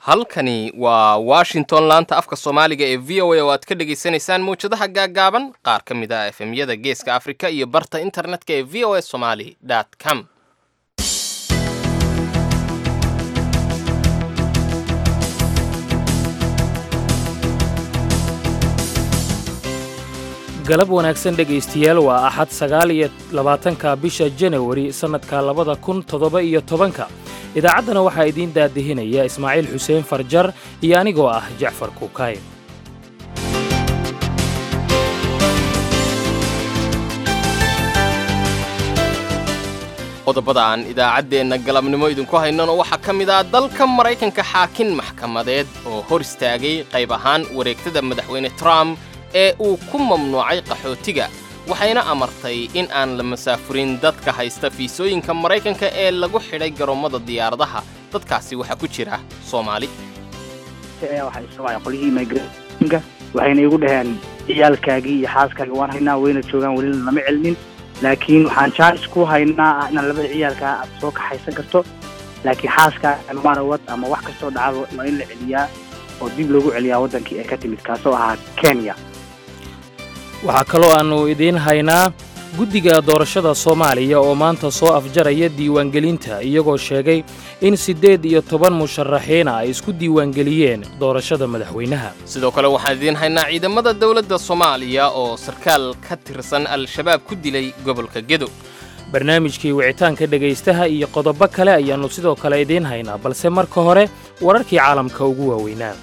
halkani waa washington laanta afka soomaaliga ee v o a oo aad ka dhagaysanaysaan mawjadaha gaaggaaban qaar ka mid ah efemyada geeska afrika iyo barta internetka ee v o a somali com galab wanaagsan dhegaystayaal waa axad sagaal iyo labaatanka bisha janawari sannadka labada kun toddoba iyo tobanka idaacaddana waxaa idiin daadihinaya ismaaciil xuseen farjar iyo anigoo ah jacfar kuukay qodobada aan idaacaddeenna galabnimo idinku haynano waxaa ka mid ah dalka maraykanka xaakin maxkamadeed oo hor istaagay qayb ahaan wareegtada madaxweyne trump ee uu ku mamnuucay qaxootiga waxayna amartay in aan la masaafurin dadka haysta fiisooyinka maraykanka ee lagu xidhay garoommada diyaaradaha dadkaasi waxaa ku jira soomaali qolyihii immigrationka waxayna igu dhaheen ciyaalkaagii iyo xaaskaagii waan haynaa wayna joogaan welina lama celinin laakiin waxaan jaanis ku haynaa ah inaad labada ciyaalkaa aad soo kaxaysan karto laakiin xaaskaaga marawad ama wax kastoo dhacdo waa in la celiyaa oo dib loogu celiyaa waddankii ee ka timid kaasoo ahaa kenya waxaa kaloo aannu idiin haynaa guddiga doorashada soomaaliya oo maanta soo afjaraya diiwaangelinta iyagoo sheegay in siddeed iyo toban musharaxiina ay isku diiwaangeliyeen doorashada madaxweynaha sidoo kale waxaan idiin haynaa ciidamada dowladda soomaaliya oo sarkaal ka tirsan al-shabaab ku dilay gobolka gedo barnaamijkii wicitaanka dhegaystaha iyo qodobo kale ayaannu sidoo kale idiin haynaa balse marka hore wararkii caalamka ugu waaweynaa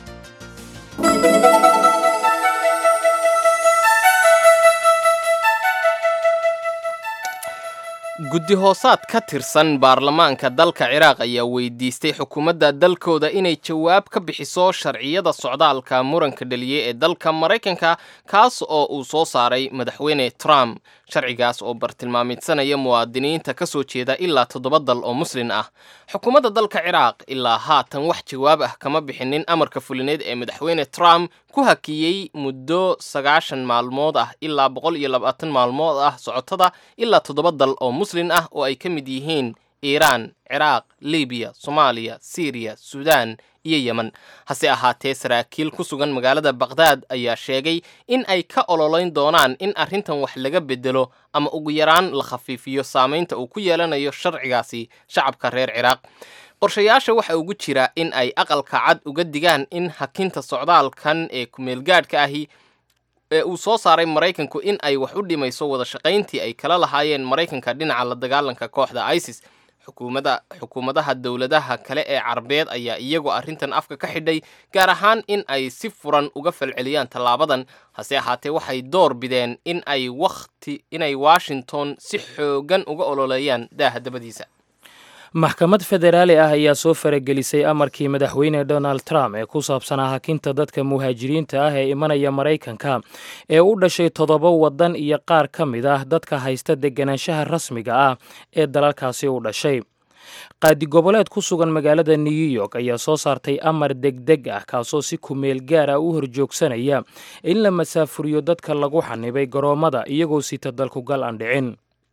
guddi hoosaad ka tirsan baarlamaanka dalka ciraaq ayaa weydiistay xukuumadda dalkooda inay jawaab ka bixiso sharciyada socdaalka muranka dhaliyey ee dalka maraykanka kaas oo uu soo saaray madaxweyne trump sharcigaas oo bartilmaamidsanaya muwaadiniinta ka soo jeeda ilaa toddoba dal oo muslin ah xukuumadda dalka ciraaq ilaa haatan wax jawaab ah kama bixinin amarka fulineed ee madaxweyne trump ku hakiyey muddo sagaashan maalmood ah ilaa boqol iyo labaatan maalmood ah socotada ilaa toddoba dal oo muslin ah oo ay ka mid yihiin iiraan ciraaq libiya soomaaliya siiriya suudaan iyo yemen hase ahaatee saraakiil ku sugan magaalada bakhdad ayaa sheegay in ay ka ololayn doonaan in arrintan wax laga bedelo ama ugu yaraan la khafiifiyo saamaynta uu ku yeelanayo sharcigaasi shacabka reer ciraaq qorshayaasha waxa ugu jira in ay aqalka cad uga digaan in hakinta socdaalkan ee kumeelgaadhka ahi ee uu soo saaray maraykanku in ay wax u dhimayso wada shaqayntii ay kala lahaayeen maraykanka dhinaca la dagaalanka kooxda isis xukuumada xukuumadaha dowladaha kale ee carbeed ayaa iyagoo arrintan afka ka xidhay gaar ahaan in ay si furan uga falceliyaan tallaabadan hase ahaatee waxay door bideen in ay wakhti inay washington si xoogan uga ololeeyaan daaha dabadiisa maxkamad federaali ah ayaa soo faragelisay amarkii madaxweyne donald trump ee ku saabsanaa hakinta dadka muhaajiriinta ah ee imanaya maraykanka ee u dhashay toddoba waddan iyo qaar ka mid ah dadka haysta deganaanshaha rasmiga ah ee dalalkaasi u dhashay qaadi goboleed ku sugan magaalada new york ayaa soo saartay amar degdeg ah kaasoo si kumeel gaar ah u horjoogsanaya in la masaafuriyo dadka lagu xanibay garoommada iyagoo sita dalkugal aan dhicin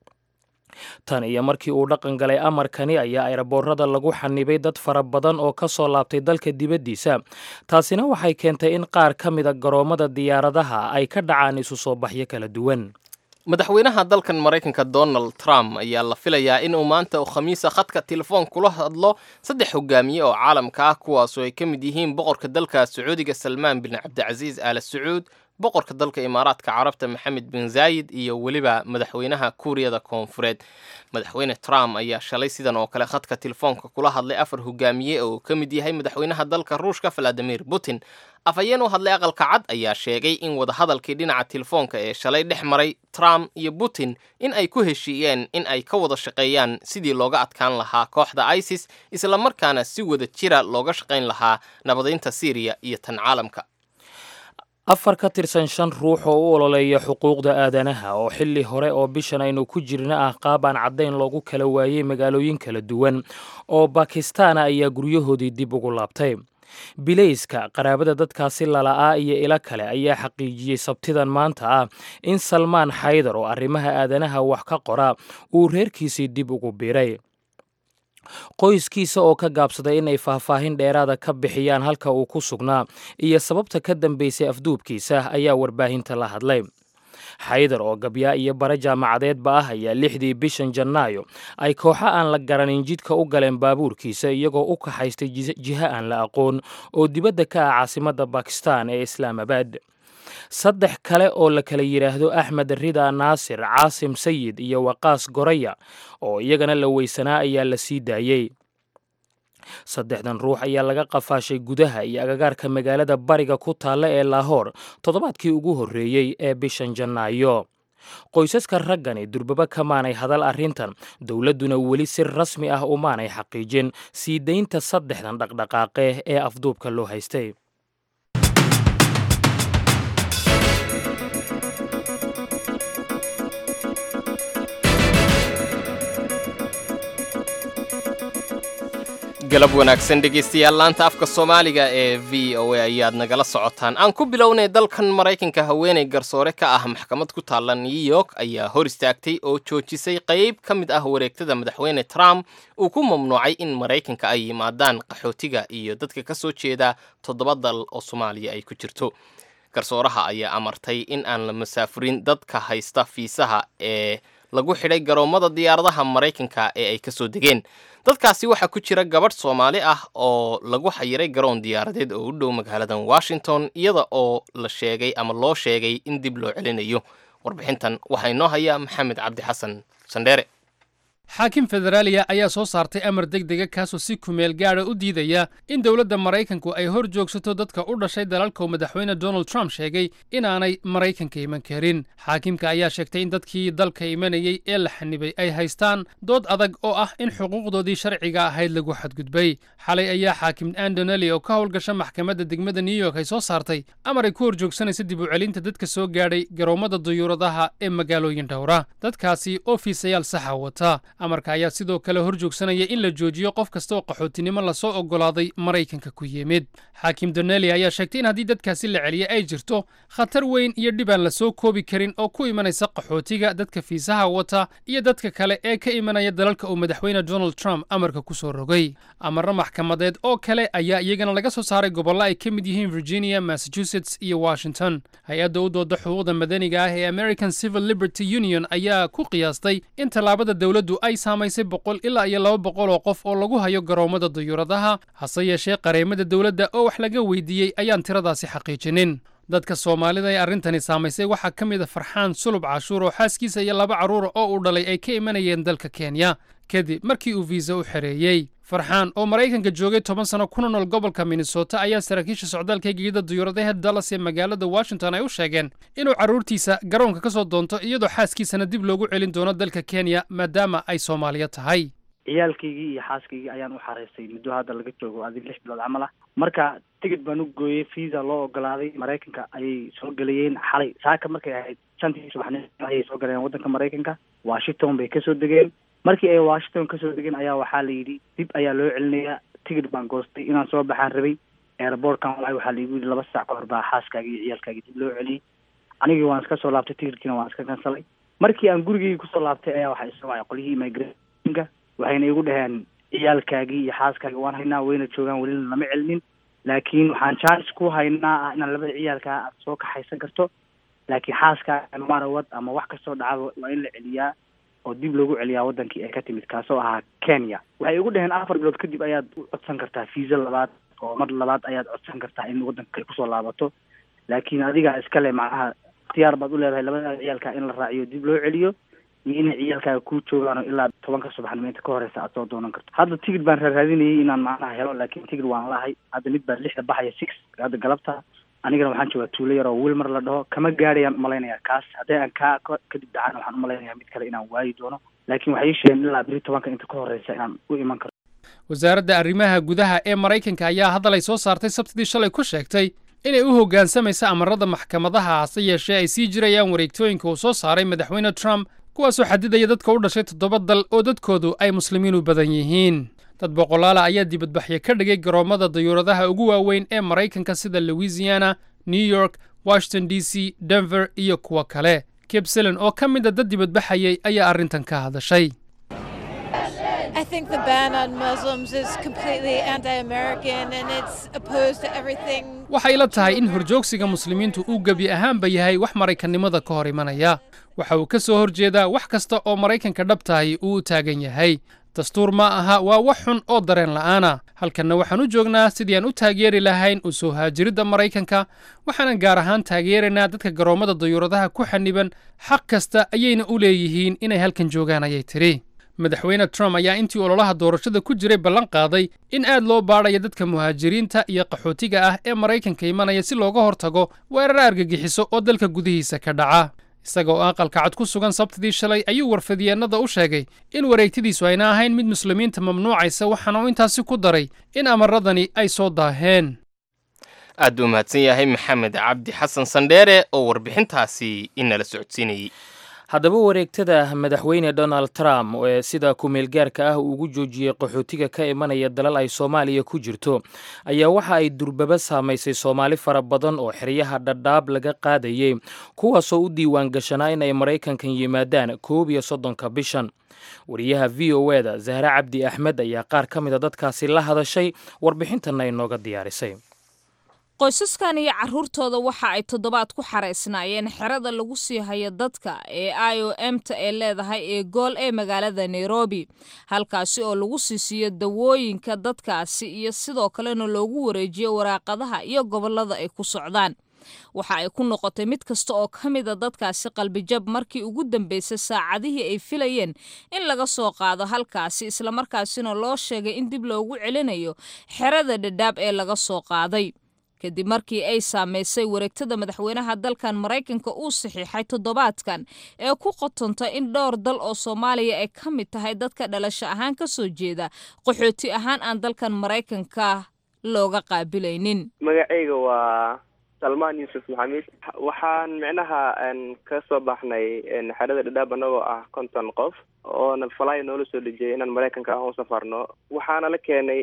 tan iyo markii uu dhaqan galay amarkani ayaa ayraboorada lagu xanibay dad fara badan oo ka soo laabtay dalka dibaddiisa taasina waxay keentay in qaar ka mida garoommada diyaaradaha ay ka dhacaan isu soo baxyo kala duwan madaxweynaha dalkan maraykanka donald trump ayaa la filayaa inuu maanta oo khamiisa khadka telefoon kula hadlo saddex hogaamiye oo caalamka ah kuwaasoo ay ka mid yihiin boqorka dalka sacuudiga salmaan bin cabdicasiis aala sacuud boqorka dalka imaaraadka carabta maxamed bin zaayid iyo weliba madaxweynaha kuuriyada koonfureed madaxweyne trump ayaa shalay sidan oo kale khadka telefoonka kula hadlay afar hogaamiye oo ka mid yahay madaxweynaha dalka ruushka valadimir putin afhayeen u hadlay aqalka cad ayaa sheegay in wadahadalkii dhinaca telefoonka ee shalay dhex maray trump iyo putin in ay ku heshiiyeen in ay ka wada shaqeeyaan sidii looga adkaan lahaa kooxda isis islamarkaana si wada jira looga shaqayn lahaa nabadaynta syriya iyo tan caalamka afar ka tirsan shan ruux oo u ololeeya xuquuqda aadanaha oo xilli hore oo bishan aynu ku jirna ah qaab aan caddayn loogu kala waayey magaalooyin kala duwan oo bakistaana ayaa guryahoodii dib ugu laabtay bilayska qaraabada dadkaasi lala'aa iyo ilo kale ayaa xaqiijiyey sabtidan maanta ah in salmaan xaydar oo arrimaha aadanaha wax ka qora uu reerkiisii dib ugu biiray qoyskiisa oo ka gaabsaday inay faahfaahin dheeraada ka bixiyaan halka uu ku sugnaa iyo sababta ka dambaysay afduubkiisa ayaa warbaahinta la hadlay xaydar oo gabyaa iyo bare jaamacadeedba ah ayaa lixdii bishan janaayo ay kooxo aan la garanin jidka u galeen baabuurkiisa iyagoo u kaxaystay jiho aan la aqoon oo dibadda ka ah caasimadda bakistan ee islaamabad saddex kale oo la kala yidhaahdo axmed rida naasir caasim sayid iyo waqaas goraya oo iyagana la weysanaa ayaa la sii daayey saddexdan ruux ayaa laga qafaashay gudaha iyo agagaarka magaalada bariga ku taalla ee laahoor toddobaadkii ugu horreeyey ee bishan janaayo qoysaska raggani durbaba kamaanay hadal arrintan dowladduna weli si rasmi ah umaanay xaqiijin sii daynta saddexdan dhaqdhaqaaqe ee afduubka loo haystay galab wanaagsan dhegaystayaal laanta afka soomaaliga ee v o a ayaad nagala socotaan aan ku bilownay dalkan maraykanka haweeney garsoore ka ah maxkamad ku taalla new york ayaa hor istaagtay oo joojisay qayb ka mid ah wareegtada madaxweyne trump uu ku mamnuucay in maraykanka ay yimaadaan qaxootiga iyo dadka ka soo jeeda toddoba dal oo soomaaliya ay ku jirto garsooraha ayaa amartay in aan la masaafurin dadka haysta fiisaha ee lagu xidhay garoommada diyaaradaha maraykanka ee ay ka soo degeen dadkaasi waxaa ku jira gabadh soomaali ah oo lagu xayiray garoon diyaaradeed oo u dhow magaaladan washington iyada oo la sheegay ama loo sheegay in dib loo celinayo warbixintan waxaa inoo haya maxamed cabdi xasan sandheere xaakim federaaliya ayaa soo saartay amar degdega kaasoo si kumeel gaadha u diidaya in dowladda maraykanku ay hor joogsato dadka u dhashay dalalkau madaxweyne donald trump sheegay inaanay maraykanka iman karin xaakimka ayaa sheegtay in dadkii dalka imanayey ee la xanibay ay haystaan dood adag oo ah in xuquuqdoodii sharciga ahayd lagu xadgudbay xalay ayaa xaakim andoneli oo ka howlgasha maxkamadda degmada new york ay soo saartay amar ay ku hor joogsanaysa dib u celinta dadka soo gaadhay garoommada duyuuradaha ee magaalooyin dhowra dadkaasi oo fiisayaal saxa wata amarka ayaa sidoo kale hor joogsanaya in la joojiyo qof kasta oo qaxootinimo lasoo oggolaaday maraykanka ku yimid xaakim doneli ayaa sheegtay in haddii dadkaasi la celiyay ay jirto khatar weyn iyo dhib aan la soo koobi karin oo ku imanaysa qaxootiga dadka fiisaha wata iyo dadka kale ee ka imanaya dalalka uu madaxweyne donald trump amarka ku soo rogay amarro maxkamadeed oo kale ayaa iyagana laga soo saaray gobollo ay ka mid yihiin virginia massachusetts iyo washington hay-adda u dooda xuquuqda madaniga ah ee american civil liberty union ayaa ku qiyaastay in tallaabada dowladdu ay saamaysay boqol ilaa iyo laba boqol oo qof oo lagu hayo garoommada duyuuradaha hase yeeshee qareemada dowladda oo wax laga weydiiyey ayaan tiradaasi xaqiijinin dadka soomaalida ee arrintani saamaysay waxaa ka mid a farxaan sulub cashuur oo xaaskiisa iyo laba carruura oo uu dhalay ay ka imanayeen dalka kenya kadib markii uu fiisa u xereeyey farxaan oo maraykanka joogay toban sano kuna nool gobolka minnesota ayaa saraakiisha socdaalka gegida duyuuradaha dallas ee magaalada washington ay u sheegeen inuu carruurtiisa garoonka ka soo doonto iyadoo xaaskiisana dib loogu celin doono dalka kenya maadaama ay soomaaliya tahay ciyaalkaygii iyo xaaskaygii ayaan u xareystay muddo hadda laga joogo adig lix bilood camal ah marka tigid baan u gooyey fiisa loo ogolaaday maraykanka ayay soo gelayeen xalay saaka markay ahayd shantii subaxnimo ayay soo galeen waddanka maraykanka washington bay kasoo degeen markii ay washington kasoo degeen ayaa waxaa la yidhi dib ayaa loo celinayaa tigid baan goostay inaan soo baxaan rabay airbortkan walahi waxaa laigu yidhi laba saac ka hor baa xaaskaagi iyo ciyaalkaagii dib loo celiyey anigii waan iska soo laabtay tigidkiina waan iska kansalay markii aan gurigii kusoo laabtay ayaa waxaa isoo wacay qolyihii immigrationka waxayna igu dhaheen ciyaalkaagii iyo xaaskaagii waan haynaa wayna joogaan welina lama celinin laakiin waxaan chance ku haynaa ah inaan labada ciyaalkaa aad soo kaxaysan karto laakiin xaaskaaga marawad ama wax kastoo dhacaba waa in la celiyaa oo dib loogu celiyaa wadankii ay ka timid kaasoo ahaa kenya waxay igu dhaheen afar bilood kadib ayaad u codsan kartaa fiisa labaad oo mar labaad ayaad codsan kartaa in wadanka ay kusoo laabato laakiin adigaa iskale macnaha ikhtiyaar baad u leedahay labada ciyaalkaa in la raaciyo dib loo celiyo iyo inay ciyaalkaaga kuu joogaan oo ilaa tobanka subaxnimo inta ka horeysa aad soo doonan karto hadda tigid baan raaraadinayay inaan macnaha helo laakiin tigid waan lahay hadda mid baa lixda baxaya six hadda galabta anigana waxaan joogaa tuulo yar oo wilmar la dhaho kama gaadhayaan umalaynaya kaas haddii aan kaa kadib dhacaan waxaan umalaynaya mid kale inaan waayi doono laakiin waxay ii sheegeen ilaa biri tobanka inta ka horeysa inaan u iman karo wasaaradda arrimaha gudaha ee maraykanka ayaa hadal ay soo saartay sabtidii shalay ku sheegtay inay u hoggaansamaysa amarada maxkamadaha hase yeeshee ay sii jirayaan wareegtooyinka uu soo saaray madaxweyne trump kuwaasoo xadidaya dadka u dhashay toddoba dal oo dadkoodu ay muslimiin u badan yihiin dad boqolaala ayaa dibadbaxyo ka dhigay garoommada dayuuradaha ugu waaweyn ee maraykanka sida louisiana new york washington d c denver iyo kuwo kale kebselen oo ka mid a dad dibadbaxayay ayaa arrintan ka hadashay I think the ban on Muslims is completely anti-American and it's opposed to everything. waxay la tahay in horjoogsiga muslimiintu uu gebi ahaanba yahay wax maraykannimada ka hor imanaya waxa uu ka soo horjeedaa wax kasta oo maraykanka dhabtahay uu u taagan yahay dastuur ma aha waa wax xun oo dareen la'aana halkanna waxaan u joognaa sidii aan u taageeri lahayn u soo haajiridda maraykanka waxaanan gaar ahaan taageeraynaa dadka garoommada dayuuradaha ku xaniban xaq kasta ayayna u leeyihiin inay halkan joogaan ayay tidhi madaxweyne trump ayaa intii ololaha doorashada ku jiray ballan qaaday in aad loo baadhayo dadka muhaajiriinta iyo qaxootiga ah ee maraykanka imanaya si looga hortago weerar argagixiso oo dalka gudihiisa ka dhaca isaga oo aqalka cad ku sugan sabtidii shalay ayuu warfadyeennada u sheegay in wareegtadiisu ayna ahayn mid muslimiinta mamnuucaysa waxaana uu intaasi ku daray in amaradani ay soo daaheen aad buu mahadsan yahay maxamed cabdi xasan sandheere oo warbixintaasi inala socodsiinayey haddaba wareegtada madaxweyne donald trump ee sida ku-meelgaarka ah uu ugu joojiyey qaxootiga ka imanaya dalal ay soomaaliya ku jirto ayaa waxa ay durbaba saamaysay soomaali fara badan oo xeryaha dhadhaab laga qaadayey kuwaasoo u diiwaan gashanaa in ay maraykankan yimaadaan koob iyo soddonka bishan wariyaha v o eda zahre cabdi axmed ayaa qaar ka mida dadkaasi la hadashay warbixintanna inooga diyaarisay qoysaskan iyo carruurtooda waxa ay toddobaad ku xaraysnaayeen xerada lagu sii hayo dadka ee i o m ta ee leedahay ee gool ee magaalada nairobi halkaasi oo lagu sii siiyo dawooyinka dadkaasi iyo sidoo kalena loogu wareejiyo waraaqadaha iyo gobollada ay ku socdaan waxa ay ku noqotay mid kasta oo ka mida dadkaasi qalbijab markii ugu dambeysay saacadihii ay filayeen in laga soo qaado halkaasi islamarkaasina loo sheegay in dib loogu celinayo xerada dhadhaab ee laga soo qaaday kadib markii ay saamaysay wareegtada madaxweynaha dalkan maraykanka uu saxiixay toddobaadkan ee ku qotonta in dhowr dal oo soomaaliya ay ka mid tahay dadka dhalasho ahaan ka soo jeeda qaxooti ahaan aan dalkan maraykanka looga qaabilaynin magacayga waa salmaan yuusuf maxamed waxaan micnaha ka soo baxnay xerada dhadhaab anagoo ah konton qof oona falay noola soo dhejiyay inaan maraykanka ah u safarno waxaana la keenay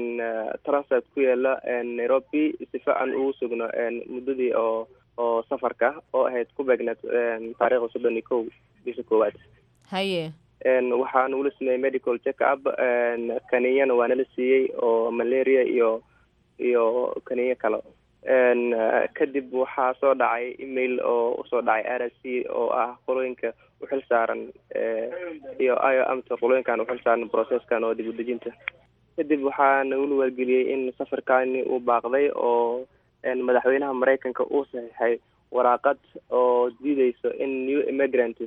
transit ku yaala nairobi sifa aan ugu sugno muddadii oo oo safarka oo ahayd ku beegneed taariikhda soddon iyo kow bisha koowaad haye waxaa nagula sameeyey medical check up kaninyana waa nala siiyey oo malaria iyo iyo kaniyo kale kadib waxaa soo dhacay email oo usoo dhacay r s c oo ah qolooyinka uxil saaran iyo i o amta qolooyinkan uxil saaran processkan oo dib udejinta kadib waxaa nagula wargeliyey in safarkani uu baaqday oo madaxweynaha maraykanka uu saxiixay waraaqad oo diideyso in new immigrants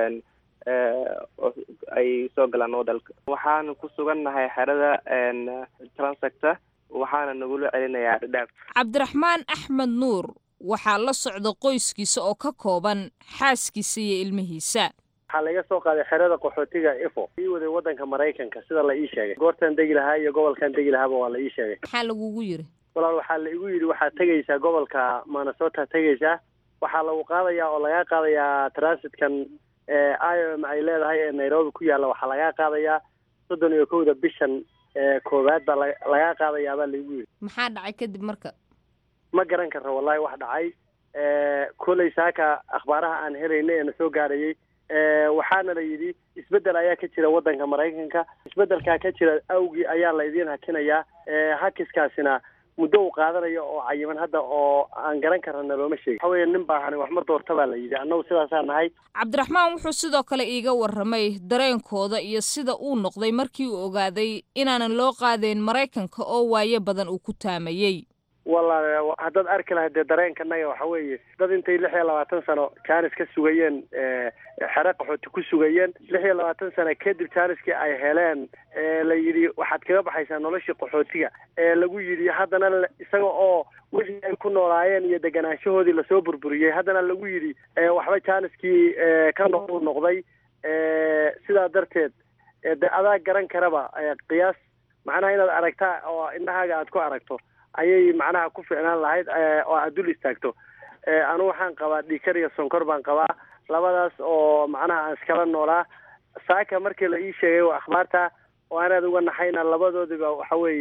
ay soo galaan wadalka waxaan ku sugannahay xerada transacta waxaana nagula celinayaa dhadhaab cabdiraxmaan axmed nuur waxaa la socda qoyskiisa oo ka kooban xaaskiisa iyo ilmihiisa waxaa laga soo qaaday xerada qaxootiga ifo ii waday waddanka maraykanka sida la ii sheegay goortaan degi lahaa iyo gobolkan degi lahaaba waa la ii sheegay maxaa lagugu yiri walaal waxaa la igu yidhi waxaad tegaysaa gobolka minnesota tegaysaa waxaa lagu qaadayaa oo lagaa qaadayaa transitkan i o m ay leedahay ee nairobi ku yaalla waxaa lagaa qaadayaa soddon iyo kowda bishan koowaad baa lagaa qaadayaa baa laigu yidhi maxaa dhacay kadib marka ma garan karra wallahi wax dhacay koley saaka akhbaaraha aan helayna ee na soo gaadhayay waxaana la yidhi isbeddel ayaa ka jira waddanka maraykanka isbeddelkaa ka jira awgii ayaa la idiin hakinayaa hakiskaasina muddo uu qaadanayo oo cayiman hadda oo aan garan karana looma sheegin waxa weeye nin baahani wax ma doorta baa la yidhi annagu sidaasaa nahay cabdiraxmaan wuxuu sidoo kale iiga warramay dareenkooda iyo sida uu noqday markii uu ogaaday inaanan loo qaadayn maraykanka oo waayo badan uu ku taamayey walla haddaad arki lahayd dee dareenkanaga waxa weeye dad intay lix iyo labaatan sano jaanis ka sugayeen xere qaxooti ku sugayeen lix iyo labaatan sano kadib jaaniskii ay heleen la yidhi waxaad kaga baxaysaa noloshii qaxootiga ee lagu yidhi haddana isaga oo wixii ay ku noolaayeen iyo deganaanshahoodii lasoo burburiyey haddana lagu yidhi waxba jaaniskii ka noqu noqday sidaa darteed de adaa garan karaba qiyaas macnaha inaad aragtaa oo indhahaaga aad ku aragto ayay macnaha ku ficnaan lahayd oo aad dul istaagto anu waxaan qabaa dhiikar iyo sonkor baan qabaa labadaas oo macnaha aan iskala noolaa saaka markii la ii sheegay waa akhbaarta oo anaad uga naxayna labadoodiba waxa weeye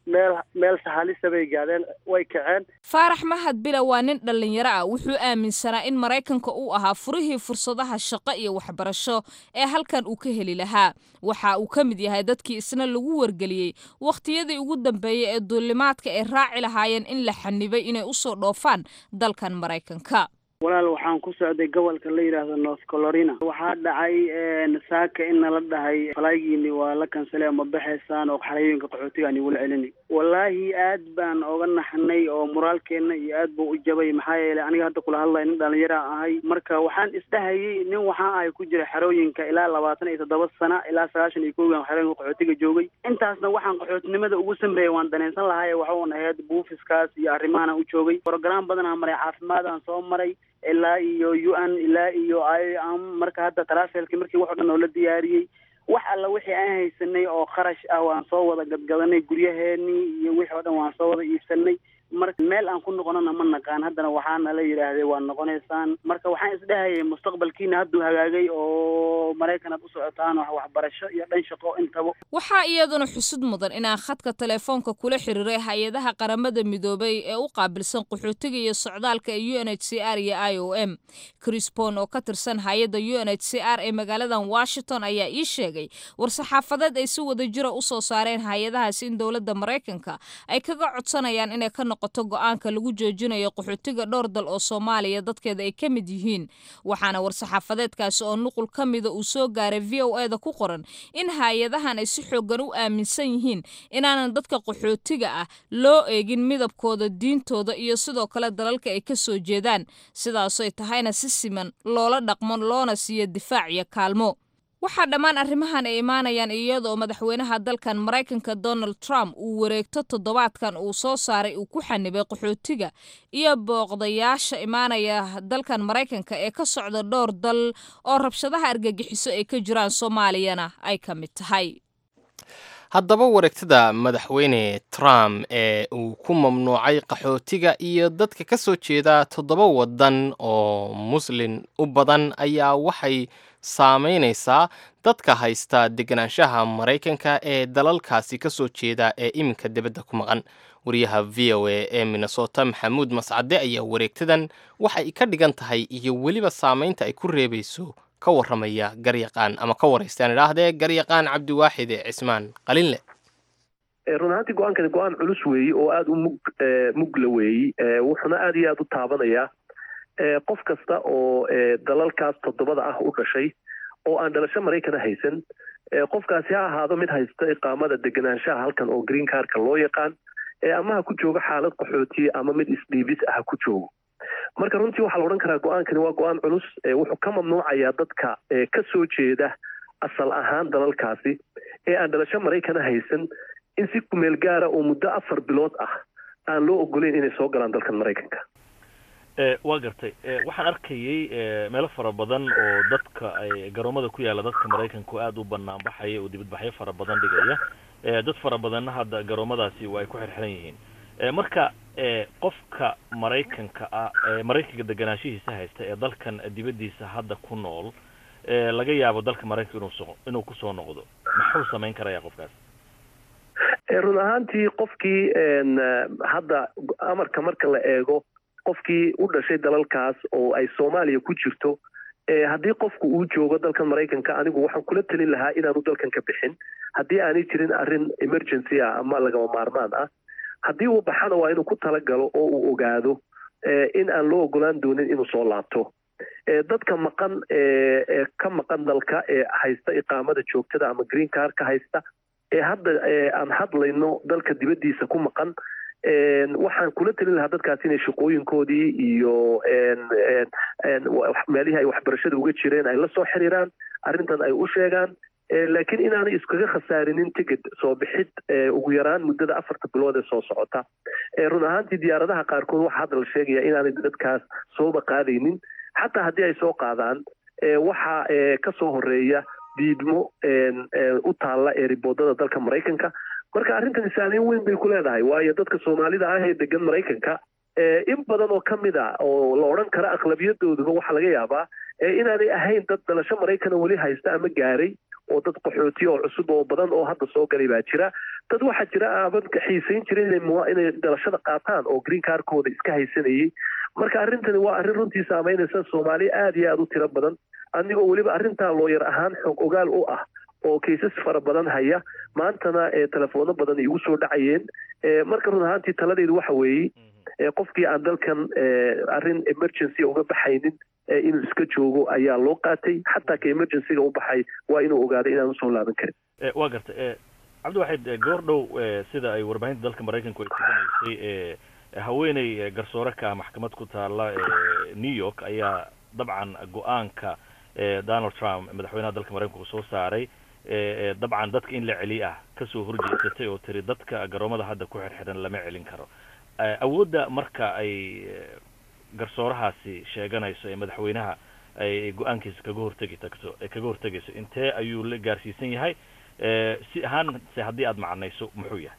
meel meel sahalisa bay gaadeen way kaceen faarax mahad bila waa nin dhallinyaro ah wuxuu aaminsanaa in maraykanka uu ahaa furihii fursadaha shaqo iyo waxbarasho ee halkan uu ka heli lahaa waxa uu ka mid yahay dadkii isna lagu wargeliyey wakhtiyadii ugu dambeeyey ee duulimaadka ay raaci lahaayeen in la xanibay inay usoo dhoofaan dalkan maraykanka walaal waxaan ku socday gobolka la yidhaahdo north colorina waxaa dhacay saaka in nala dhahay falaagiini waa la kansalay ama baxaysaan oo xarayooyinka qaxootiga aan igula celini wallaahi aad baan oga naxnay oo moraalkeena iyo aad buu u jabay maxaa yeelay aniga hadda kula hadlaya nin dhalinyara ahay marka waxaan isdhahayay nin waxaa ahay ku jira xerooyinka ilaa labaatan iyo toddoba sana ilaa sagaashan iyo kowgan xerooyinka qaxootiga joogay intaasna waxaan qaxootinimada ugu samreeyay waan danaysan lahay waxuun ahayd buufiskaas iyo arrimahan u joogay program badanaa maray caafimaadaan soo maray ilaa iyo u n ilaa iyo i am marka hadda tarafelki markii wax o dhan oo la diyaariyey wax alla wixii aan haysanay oo kharash ah waan soo wada gadgadanay guryaheenii iyo wixii o dhan waan soo wada iibsanay marka meel aan ku noqonona ma naqaan haddana waxaana la yidhaahday waa noqonaysaan marka waxaan isdhahayay mustaqbalkiina hadduu hagaagay oo maraykan aad u socotaan wax waxbarasho iyo dhan shaqo intaba waxaa iyaduna xusud mudan inaan khadka telefoonka kula xiriiray hay-adaha qaramada midoobay ee u qaabilsan qaxootiga iyo socdaalka ee u n h c r iyo i o m crisbon oo ka tirsan hay-adda u n h c r ee magaaladan washington ayaa ii sheegay war-saxaafadeed ay si wada jira usoo saareen hay-adahaasi in dowladda maraykanka ay kaga codsanayaan inay ka noqoto go-aanka lagu joojinayo qaxootiga dhowr dal oo soomaaliya dadkeeda ay ka mid yihiin waxaana war-saxaafadeedkaasi oo nuqul ka mida uu soo gaaray v o e da ku qoran in hay-adahan ay si xoogan u aaminsan yihiin inaanan dadka qaxootiga ah loo eegin midabkooda diintooda iyo sidoo kale dalalka ay ka soo jeedaan sidaasoy tahayna si siman loola dhaqmo loona siiyo difaac iyo kaalmo waxaa dhammaan arrimahan ay imaanayaan iyadoo madaxweynaha dalkan maraykanka donald trump uu wareegto toddobaadkan uu soo saaray uu ku xanibay qaxootiga iyo booqdayaasha imaanaya dalkan maraykanka ee ka socda dhowr dal oo rabshadaha argagixiso ay ka jiraan soomaaliyana ay ka mid tahay haddaba wareegtada madaxweyne trump ee uu ku mamnuucay qaxootiga iyo dadka ka soo jeeda toddoba waddan oo muslin u badan ayaa waxay saamaynaysaa dadka haysta deganaanshaha maraykanka ee dalalkaasi ka soo jeeda ee iminka dibadda ku maqan wariyaha v o a ee minnesota maxamuud mascade ayaa wareegtadan waxay ka dhigan tahay iyo weliba saamaynta ay ku reebayso ka warramaya garyaqaan ama ka waraystaan idhaahdee garyaqaan cabdiwaaxid cismaan qalinle run ahaantii go-aankani go-aan culus weeyi oo aada u mug mugla weeyi wuxuuna aada iyo aada u taabanayaa qof kasta oo dalalkaas toddobada ah u dhashay oo aan dhalasho maraykana haysan qofkaasi ha ahaado mid haysta iqaamada deganaanshaha halkan oo green carka loo yaqaan ama ha ku joogo xaalad qaxootiye ama mid isdhiibis ah ha ku joogo marka runtii waxaa la odhan karaa go-aankani waa go-aan culus wuxuu ka mamnuucayaa dadka ka soo jeeda asal ahaan dalalkaasi ee aan dhalasho maraykana haysan in si kumeel gaara oo muddo afar bilood ah aan loo ogoleyn inay soo galaan dalkan maraykanka waa gartay waxaan arkayay meelo fara badan oo dadka ay garoomada ku yaalla dadka maraykanku aada u banaan baxaya oo dibadbaxyo fara badan dhigaya dad fara badanna hadda garoomadaasi waa ay ku xirxiran yihiin marka qofka maraykanka ah maraykanka deganaanshihiisa haysta ee dalkan dibaddiisa hadda ku nool laga yaabo dalka maraykanka inuu inuu kusoo noqdo muxuu samayn karaya qofkaas run ahaantii qofkii hadda amarka marka la eego qofkii u dhashay dalalkaas oo ay soomaaliya ku jirto haddii qofku uu joogo dalkan maraykanka anigu waxaan kula telin lahaa inaanu dalkan ka bixin haddii aanay jirin arrin emergency ah ama lagama maarmaan ah haddii uu baxana waa inuu ku talagalo oo uu ogaado in aan loo ogolaan doonin inuu soo laabto dadka maqan ee ka maqan dalka ee haysta iqaamada joogtada ama green car ka haysta ee hadda aan hadlayno dalka dibaddiisa ku maqan waxaan kula telin lahaa dadkaas inay shaqooyinkoodii iyo meelihii ay waxbarashada uga jireen ay la soo xiriiraan arrintan ay u sheegaan laakiin inaanay iskaga khasaarinin ticket soo bixid ugu yaraan muddada afarta bilood ee soo socota run ahaantii diyaaradaha qaarkood waxaa hadda la sheegaya inaanay dadkaas sooba qaadaynin xataa haddii ay soo qaadaan waxaa ka soo horeeya diidmo u taalla ee riboodada dalka maraykanka marka arrintan saameyn weyn bay ku leedahay waayo dadka soomaalida ah ee degan maraykanka in badan oo ka mid a oo la odhan kara aqlabiyadooduba waxaa laga yaabaa inaanay ahayn dad dhalasho maraykana weli haysta ama gaaray oo dad qaxooti oo cusub oo badan oo hadda soo galay baa jira dad waxaa jira aaban xiisayn jirin inay inay dhalashada qaataan oo green carkooda iska haysanayay marka arrintani waa arrin runtii saameynaysa soomaaliya aada iyo aada u tiro badan anigoo weliba arrintaa looyar ahaan xog ogaal u ah oo kaysas fara badan haya maantana telefoono badan igu soo dhacayeen marka run ahaantii taladeedu waxa weeye qofkii aan dalkan arrin emergency uga baxaynin inuu iska joogo ayaa loo qaatay xataa ka emergencyga u baxay waa inuu ogaado inaan usoo laaban karin waa gartay cabdiwaxid goor dhow sida ay warbaahinta dalka maraykanku ay tuganaysay haweeney garsoore ka ah maxkamad ku taala new york ayaa dabcan go-aanka donald trump madaxweynaha dalka maraykanku soo saaray dabcan dadka in la celiy ah kasoo horjeesatay oo tiri dadka garoomada hadda ku xirxiran lama celin karo awoodda marka ay garsoorahaasi sheeganayso ee madaxweynaha ay go-aankiisa kaga hortegi tagto kaga hortegayso intee ayuu la gaarsiisan yahay si ahaan se haddii aada macnayso muxuu yahay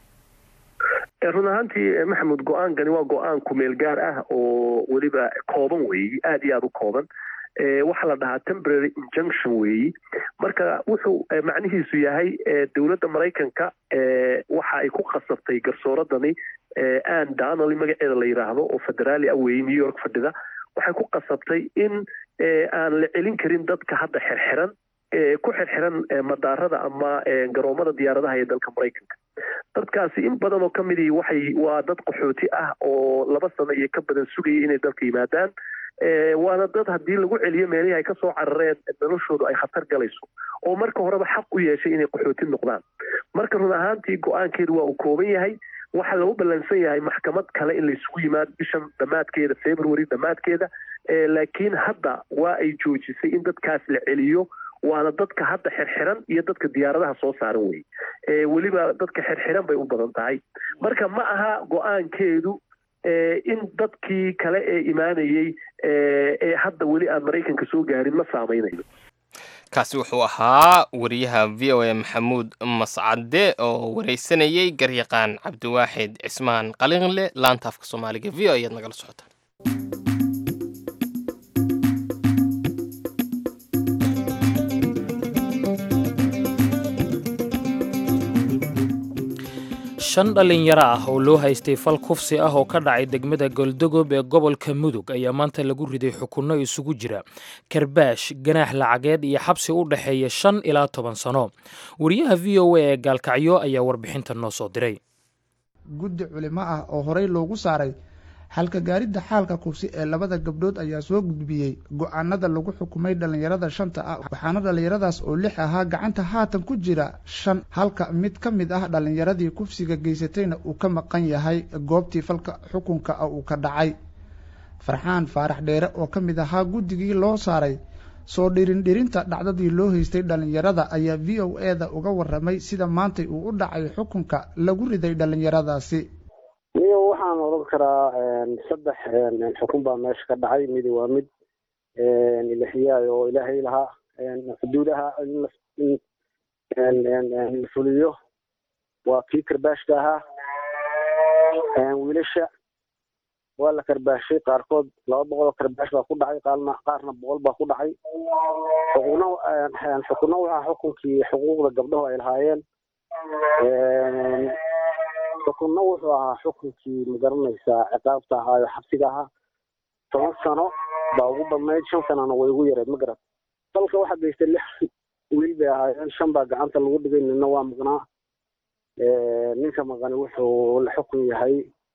run ahaantii maxamed go-aankani waa go-aan kumeel gaar ah oo weliba kooban weeyi aada iyo aada u kooban waxaa la dhahaa temporary injunction weeyi marka wuxuu macnihiisu yahay dowladda maraykanka waxa ay ku khasabtay garsooradani ann donally magaceeda la yidhaahdo oo federaali ah weeyi new york fadhida waxay ku qasabtay in aan la celin karin dadka hadda xirxiran ku xirxiran madaarada ama garoomada diyaaradaha ee dalka maraykanka dadkaasi in badan oo kamidii waxay waa dad qaxooti ah oo laba sano iyo ka badan sugayay inay dalka yimaadaan waana dad haddii lagu celiyo meelihii ay kasoo carareen noloshoodu ay khatar galayso oo marka horeba xaq u yeeshay inay qaxooti noqdaan marka run ahaantii go-aankeedu waa uu kooban yahay waxaa lagu ballansan yahay maxkamad kale in laysugu yimaado bishan dhammaadkeeda february dhammaadkeeda laakiin hadda waa ay joojisay in dadkaas la celiyo waana dadka hadda xirxiran iyo dadka diyaaradaha soo saaran wey weliba dadka xirxiran bay u badan tahay marka ma aha go-aankeedu in dadkii kale ee imaanayey ee hadda weli aan maraykanka soo gaarin ma saameynayo kaasi wuxuu ahaa wariyaha v o a maxamuud mascade oo wareysanayey garyaqaan cabdiwaaxid cismaan qalinle laanta afka soomaaliga v o ayaad nagala socota shan dhallinyaro ah oo loo haystay fal kufsi ah oo ka dhacay degmada goldogob ee gobolka mudug ayaa maanta lagu riday xukunno isugu jira karbaash ganaax lacageed iyo xabsi u dhexeeya shan ilaa toban sano wariyaha v o a ee gaalkacyo ayaa warbixinta noo soo diray guddi culimo ah oo horey loogu saaray halka gaaridda xaalka kufsi ee labada gabdhood ayaa soo gudbiyey go-aanada lagu xukumay dhallinyarada shanta ah waxaana dhallinyaradaas oo lix ahaa gacanta haatan ku jira shan halka mid ka mid ah dhallinyaradii kufsiga geysatayna uu ka maqan yahay goobtii falka xukunka ah uu ka dhacay farxaan faarax dheere oo ka mid ahaa guddigii loo saaray soo dhirindhirinta dhacdadii loo haystay dhallinyarada ayaa v o e da uga waramay sida maantay uu u dhacay xukunka lagu riday dhallinyaradaasi niyo waxaan odhan karaa saddex xukun baa meesha ka dhacay midi waa mid ilahiyaay oo ilaahay lahaa xuduudaha in la fuliyo waa kii karbaashka ahaa wiilasha waa la karbaashay qaarkood laba boqol oo karbaash baa ku dhacay qaarna qaarna boqol baa ku dhacay xukuno xukuno waxaa xukunkii xuquuqda gabdhahu ay lahaayeen xukunna wuxuu ahaa xukunkii magaranaysaa ciqaabta ahaayo xabsiga ahaa toban sano baa ugu badnayd shan sanana way ugu yareed ma garat dalka waxaa geystay lix wiil bay ahaayeen shan baa gacanta lagu dhigay nina waa maqnaa ninka maqani wuxuu la xukun yahay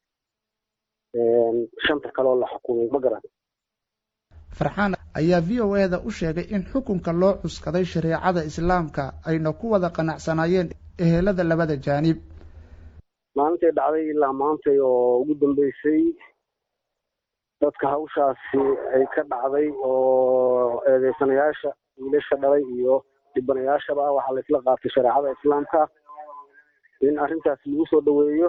shanta kaleoo la xukumay ma garat farxaan ayaa v o e da u sheegay in xukunka loo cuskaday shareecada islaamka ayna ku wada qanacsanaayeen ehelada labada jaanib maalintay dhacday ilaa maantay oo ugu dambeysay dadka hawshaasi ay ka dhacday oo eedeysanayaasha wiilasha dhalay iyo dhibanayaashaba waxaa laisla qaatay shareecada islaamka in arrintaas lagu soo dhoweeyo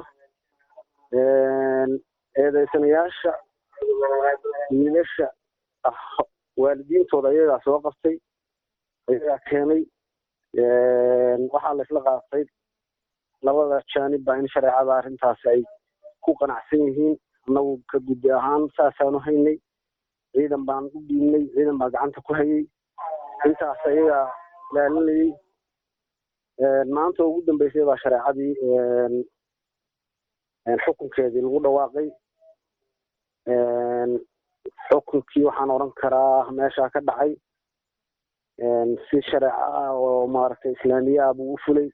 eedeysanayaasha wiilasha ah waalidiintooda ayagaa soo qabtay ayagaa keenay waxaa laisla qaatay labada jaanib baa in shareecada arrintaasi ay ku qanacsan yihiin annagu ka guddi ahaan saasaanu haynay ciidan baan u dhiibnay ciidan baa gacanta ku hayay intaas ayagaa ilaalinayay maanta ugu dambeysay baa shareecadii xukunkeedii lagu dhawaaqay xukunkii waxaan odhan karaa meeshaa ka dhacay si shareeco ah oo maaragtay islaamiye ah buu u fulay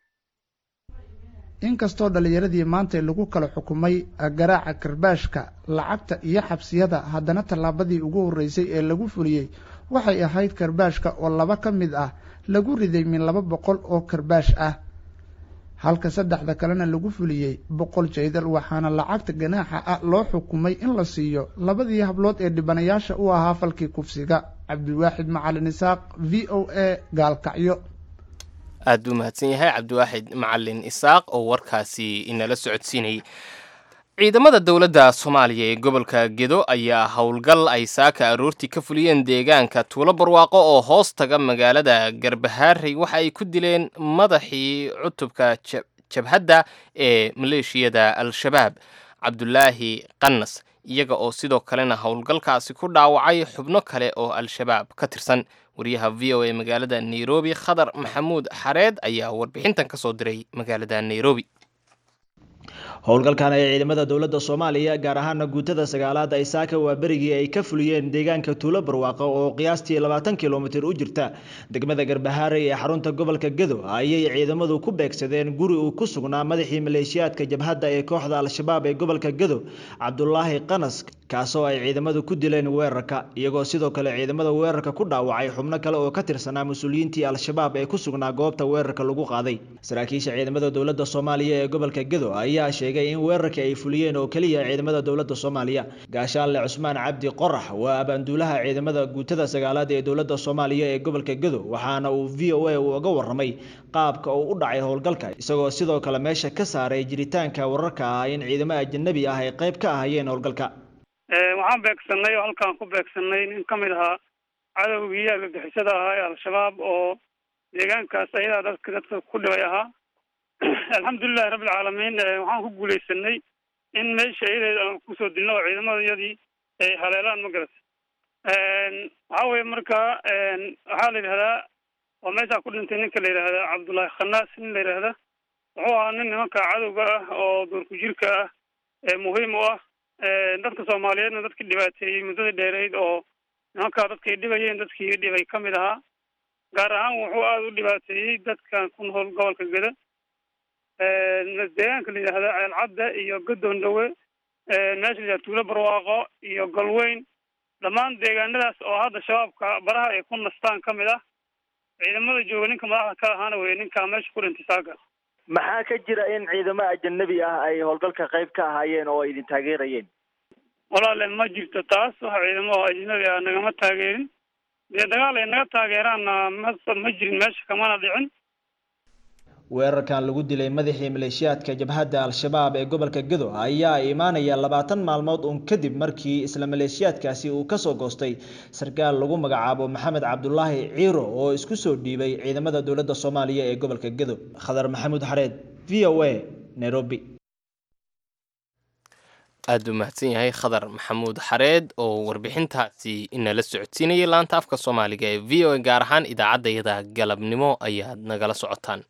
inkastoo dhallinyaradii maanta lagu kala xukumay garaaca karbaashka lacagta iyo xabsiyada haddana tallaabadii ugu horreysay ee lagu fuliyey waxay ahayd karbaashka oo laba ka mid ah lagu riday min laba boqol oo karbaash ah halka saddexda kalena lagu fuliyey boqol jaydal waxaana lacagta ganaaxa ah loo xukumay in la siiyo labadii hablood ee dhibanayaasha u ahaa falkii kufsiga cabdiwaaxid macalin isaaq v o a gaalkacyo aad buu mahadsan yahay cabdiwaaxid macalin isaaq oo warkaasi inala socodsiinayay ciidamada dowladda soomaaliya ee gobolka gedo ayaa howlgal ay saaka aroortii ka fuliyeen deegaanka tuulo barwaaqo oo hoos taga magaalada garbahaarey waxa ay ku dileen madaxii cutubka jabhadda ee maleeshiyada al-shabaab cabdulaahi qanas iyaga oo sidoo kalena howlgalkaasi ku dhaawacay xubno kale oo al-shabaab ka tirsan wariyaha v o a magaalada nairobi khadar maxamuud xareed ayaa warbixintan ka soo diray magaalada nairobi howlgalkan ay ciidamada dowladda soomaaliya gaar ahaana guutada sagaalaad ay saaka waa berigii ay ka fuliyeen deegaanka tuulo barwaaqo oo qiyaastii labaatan kilomitir u jirta degmada garbahaarey ee xarunta gobolka gedo ayay ciidamadu ku beegsadeen guri uu ku sugnaa madaxii maleeshiyaadka jabhadda ee kooxda al-shabaab ee gobolka gedo cabdulaahi qanas kaasoo ay ciidamadu ku dileen weerarka iyagoo sidoo kale ciidamada weerarka ku dhaawacay xubno kale oo ka tirsanaa mas-uuliyiintii al-shabaab ee ku sugnaa goobta weerarka lagu qaaday saraakiisha ciidamada dowladda soomaaliya ee gobolka gedo ayaa sheegay in weerarkii ay fuliyeen oo keliya ciidamada dowladda soomaaliya gaashaanle cusmaan cabdi qorax waa abaanduulaha ciidamada guutada sagaalaad ee dowladda soomaaliya ee gobolka gedo waxaana uu v o a uga warramay qaabka uu u dhacay howlgalka isagoo sidoo kale meesha ka saaray jiritaanka wararka ah in ciidamo ajanabi ah ay qayb ka ahayeen howlgalka waxaan beegsanay oo halkaan ku beegsanay nin ka mid ahaa cadowgii argagixisada ahaa ee al-shabaab oo deegaankaas ayadaa dadka dadka ku dhibay ahaa alxamdulilahi rabbilcaalamiin waxaan ku guuleysanay in meesha iyadeed aan kusoo dilno oo ciidamadayadii ay haleelaan ma garata waxaa weye marka waxaa la yidhahdaa oo meeshaa ku dhintay ninka la yidhahdaa cabdullaahi khanaas nin la yidhahda wuxuu ahaa nin nimanka cadowga ah oo doorku jirka ah ee muhiim u ah dadka soomaaliyeedna dadkii dhibaateeyey muddadii dheereyd oo nimankaa dadkay dhibayeen dadkii dhibay ka mid ahaa gaar ahaan wuxuu aada u dhibaateeyey dadkan ku nool gobolka geda deegaanka la yidhahda ceelcadda iyo gadoon dhawe meesha la yidhahda tuulo barwaaqo iyo galweyn dhammaan deegaanadaas oo hadda shabaabka baraha ay ku nastaan ka mid ah ciidamada jooga ninka madaxda ka ahaana weye ninkaa meesha ku dhintay saaga maxaa ka jira in ciidamo ajanabi ah ay howlgalka qayb ka ahaayeen oo ay idin taageerayeen walaale ma jirto taas wax ciidamo oo ajnabi ah nagama taageerin dee dagaal ay naga taageeraanna ma ma jirin meesha kamana dhicin weerarkan lagu dilay madaxii maleeshiyaadka jabhadda al-shabaab ee gobolka gedo ayaa imaanaya labaatan maalmood uun kadib markii isla maleeshiyaadkaasi uu kasoo goostay sarkaal lagu magacaabo maxamed cabdulaahi ciiro oo isku soo dhiibay ciidamada dowladda soomaaliya ee gobolka gedo khadar maxamuud xareed v o a nairobi aad u mahadsan yahay khadar maxamuud xareed oo warbixintaasi inala socodsiinayay laanta afka soomaaliga ee v o a gaar ahaan idaacaddayada galabnimo ayaad nagala socotaan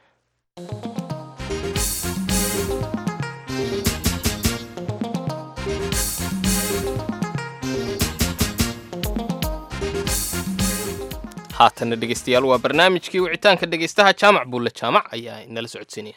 haatana dhegeystayaal waa barnaamijkii wicitaanka dhegeystaha jaamac buulle jaamac ayaa inala socodsiinaya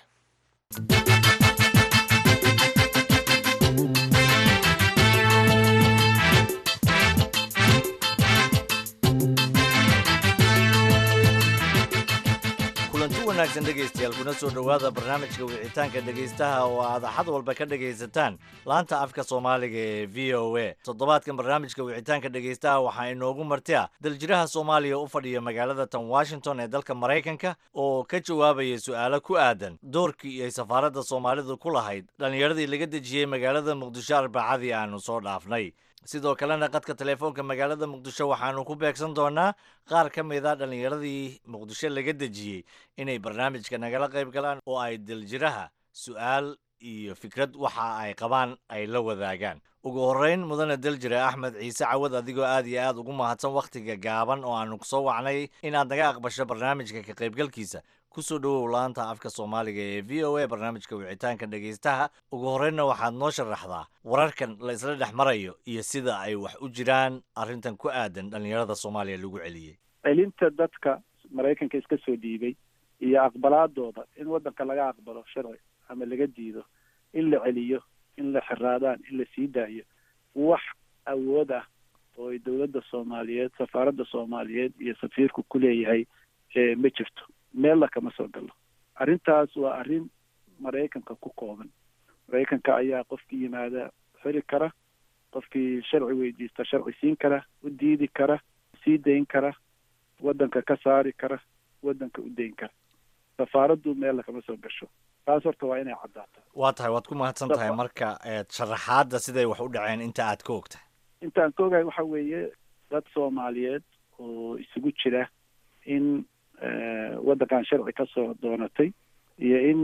kulanti wanaagsan dhegaystayaal kuna soo dhowaada barnaamijka wicitaanka dhegaystaha oo aad axad walba ka dhegaysataan laanta afka soomaaliga ee v o a toddobaadkan barnaamijka wicitaanka dhegaystaha waxaa inoogu martia daljiraha soomaaliya u fadhiya magaalada tan washington ee dalka maraykanka oo ka jawaabaya su-aalo ku aadan doorkii ay safaaradda soomaalidu ku lahayd dhallinyaradii laga dejiyey magaalada muqdisho arbacadii aanu soo dhaafnay sidoo kalena qadka telefoonka magaalada muqdisho waxaanu ku beegsan doonaa qaar ka mid a dhallinyaradii muqdisho laga dejiyey inay barnaamijka nagala qayb galaan oo ay daljiraha su-aal iyo fikrad waxa ay qabaan ay la wadaagaan ugu horreyn mudane daljire axmed ciise cawad adigoo aad iyo aad ugu mahadsan wakhtiga gaaban oo aanu kusoo wacnay inaad naga aqbasho barnaamijka ka qaybgalkiisa kusoo dhowow laanta afka soomaaliga ee v o a barnaamijka wicitaanka dhegaystaha ugu horreynna waxaad noo sharaxdaa wararkan la isla dhex marayo iyo sida ay wax u jiraan arrintan ku aadan dhallinyarada soomaaliya lagu celiyey celinta dadka maraykanka iska soo dhiibay iyo aqbalaadooda in waddanka laga aqbalo sharci ama laga diido in la celiyo in la xiraadaan in la sii daayo wax awood ah oo ay dowladda soomaaliyeed safaaradda soomaaliyeed iyo safiirku ku leeyahay ma jirto meella kama soo galo arrintaas waa arrin maraykanka ku kooban maraykanka ayaa qofkii yimaada xiri kara qofkii sharci weydiista sharci siin kara u diidi kara sii dayn kara waddanka ka saari kara waddanka u dayn kara safaaraddu meella kama soo gasho taas horta waa inay caddaato waa tahay waad ku mahadsan tahay marka sharaxaadda siday wax u dhaceen inta aad ka ogtahay intaan ka ogahay waxa weeye dad soomaaliyeed oo isugu jira in waddankan sharci ka soo doonatay iyo in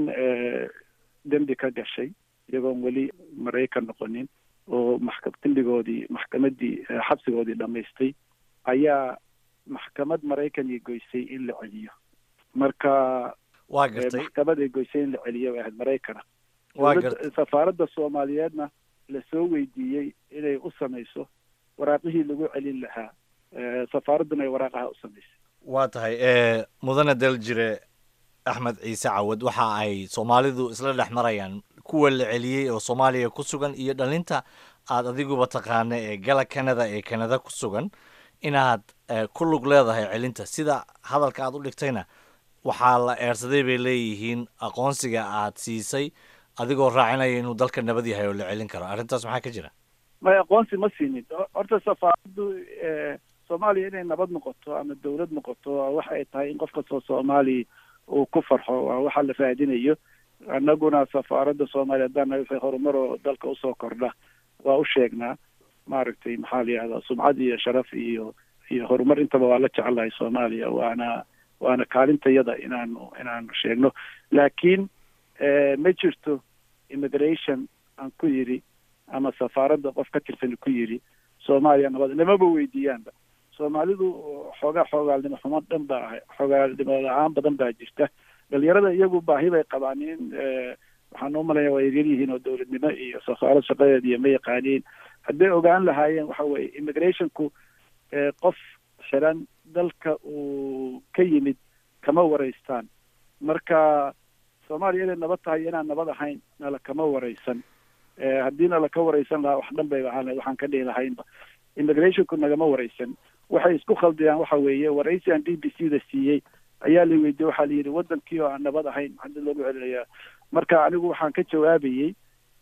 dembi ka gashay iyagoon weli maraykan noqonin oo maxka dembigoodii maxkamaddii xabsigoodii dhammaystay ayaa maxkamad maraykan ay goysay in la celiyo marka waa gartay maxkamad ay goysay in la celiyo ay ahayd maraykana waa gartay safaaradda soomaaliyeedna lasoo weydiiyey inay u samayso waraaqihii lagu celin lahaa safaaradduna ay waraaqaha u samaysay waa tahay mudane daljire axmed ciise cawad waxa ay soomaalidu isla dhex marayaan kuwa la celiyey oo soomaaliya ku sugan iyo dhalinta aad adiguba taqaana ee gala canada ee canada ku sugan inaad ku lug leedahay celinta sida hadalka aad u dhigtayna waxaa la eersaday bay leeyihiin aqoonsiga aad siisay adigoo raacinaya inuu dalka nabad yahay oo la celin karo arrintaas maxaa ka jira may aqoonsi ma siinin horta safaaraddu soomaaliya inay nabad noqoto ama dawlad noqoto waxa ay tahay in qof kastoo soomaali uu ku farxo waa waxa la raadinayo annaguna safaaradda soomaaliya haddaan wixii horumar oo dalka usoo kordha waa u sheegnaa maaragtay maxaa la yihahdaa sumcad iyo sharaf iyo iyo horumar intaba waa la jecelahay soomaaliya waana waana kaalintayada inaanu inaanu sheegno laakiin ma jirto immigration aan ku yidhi ama safaaradda qof ka tirsan ku yidhi soomaaliya nabad lamaba weydiiyaanba soomaalidu xoogaa xoogaalnimo xumo dhan baa ahay xoogaalnimo la-aan badan baa jirta dhalinyarada iyagu baahi bay qabaan in waxaan u malaya waa yaryar yihiin oo dowladnimo iyo safaarad shaqadeed iyo ma yaqaaniin hadday ogaan lahaayeen waxa weye immigrationku qof xiran dalka uu ka yimid kama waraystaan marka soomaaliya inay nabad tahay inaan nabad ahayn nala kama waraysan haddii nala ka waraysan lahaa wax dhan bay ahaan waxaan ka dhihi lahaynba immigrationku nagama waraysan waxay isku khaldiyaan waxa weeye waraysi aan d b c da siiyey ayaa la weydiiyey waxaa la yidhi wadankii oo aan nabad ahayn maxaa loogu celinayaa marka anigu waxaan ka jawaabayey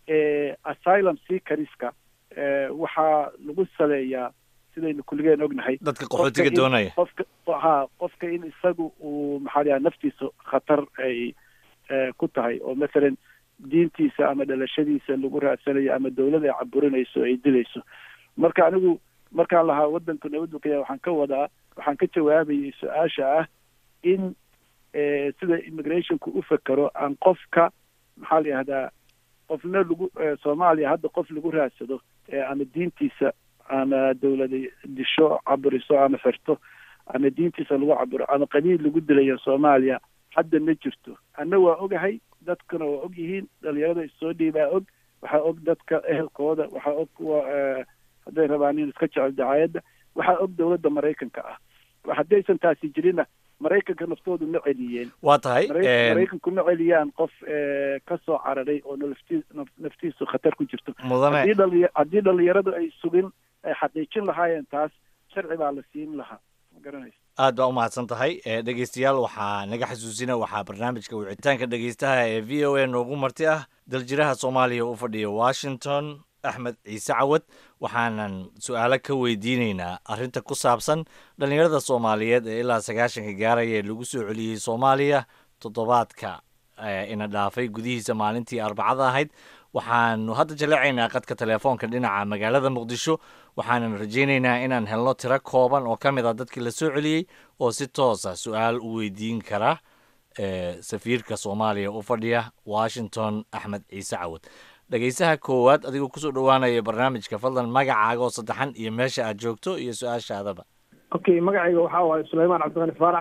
asylum seekeriska waxaa lagu saleeyaa sidaynu kulligeen ognahay dadka qaxootiga doonaya qofka ha qofka in isagu uu maxaa la naftiisa khatar ay ku tahay oo mathalan diintiisa ama dhalashadiisa lagu raadsanayo ama dawlad ay caburinayso ay dilayso marka anigu markaan lahaa wadanku nabaddu ka yahay waxaan ka wadaa waxaan ka jawaabayay su-aasha ah in sida immigrationku u fekero aan qofka maxaa la yihahdaa qofna lagu soomaaliya hadda qof lagu raadsado ama diintiisa ama dawlada disho caburiso ama xirto ama diintiisa lagu caburo ama qabiil lagu dilayo soomaaliya hadda ma jirto anna waa ogahay dadkuna waa og yihiin dhalinyarada issoo dhiibaa og waxaa og dadka ehelkooda waxaa og kuwa hadday rabaan in iska jecel dacaayadda waxaa og dawladda maraykanka ah haddaysan taasi jirinna maraykanka naftoodu ma celiyeen waa tahay maraykanku ma celiyaan qof ka soo cararay oo nafti naftiisu khatar ku jirto mudane haddii dhali haddii dhalinyaradu ay sugin ay xaqiijin lahaayeen taas sharci baa la siin lahaa ma garanaysa aad baa umahadsan tahay dhegeystayaal waxaa naga xasuusina waxaa barnaamijka wicitaanka dhegeystaha ee v o a noogu marti ah daljiraha soomaaliya u fadhiya washington axmed ciise cawad waxaanan su-aalo ka weydiineynaa arrinta ku saabsan dhallinyarada soomaaliyeed ee ilaa sagaashanka gaaraya ee lagu soo celiyey soomaaliya toddobaadka ina dhaafay gudihiisa maalintii arbacada ahayd waxaanu hadda jaleecaynaa qadka telefoonka dhinaca magaalada muqdisho waxaanan rajaynaynaa inaan helno tiro kooban oo ka mid ah dadkii la soo celiyey oo si toosa su-aal u weydiin kara safiirka soomaaliya u fadhiya washington axmed ciise cawad dhegeysaha koowaad adigoo kusoo dhowaanaya barnaamijka fadlan magacaaga oo saddexan iyo meesha aad joogto iyo su-aashaadaba okay magacayga waxaa waaye sulaymaan cabdiqani faarax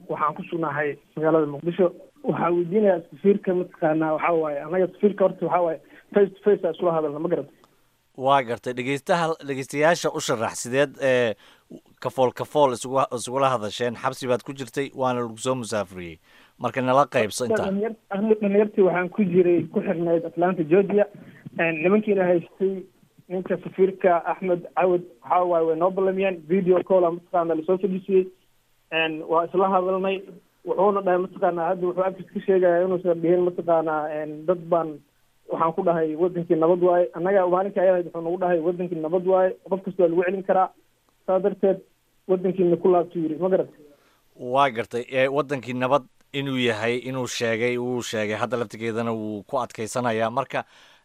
waxaan ku sugnahay magaalada muqdisho waxaa weydiinayaa safiirka mataqaanaa waxaa waaye anaga safiirka horta waxaa waaye face to face aa isula hadalna ma garata waa gartay dhegeystaha dhegeystayaasha u sharax sideed ee kafool kafool isugu isugula hadasheen xabsi baad ku jirtay waana lagu soo musaafuriyey marka nala qaybso intaa aniga dhalinyartii waxaan ku jiray ku xirnayd atlanta georgia nimankiina haystay ninka safiirka axmed cawad waxaa waaye way noo ballamiyeen video calla mataqaana lasoo fadhiisiyey waa isla hadalnay wuxuuna dhahay mataqaana hadda wuxuu afkiis ka sheegaya inuusan dhihin mataqaanaa dad baan waxaan ku dhahay wadankii nabad waaye annaga maalinka ayada wuxuu nagu dhahay wadankii nabad waaye qof kasta waa lagu celin karaa saa darteed wadankiina ku laabtu yiri ma garat waa gartay ee wadankii nabad inuu yahay inuu sheegay wuu sheegay hadda laftigeedana wuu ku adkaysanayaa marka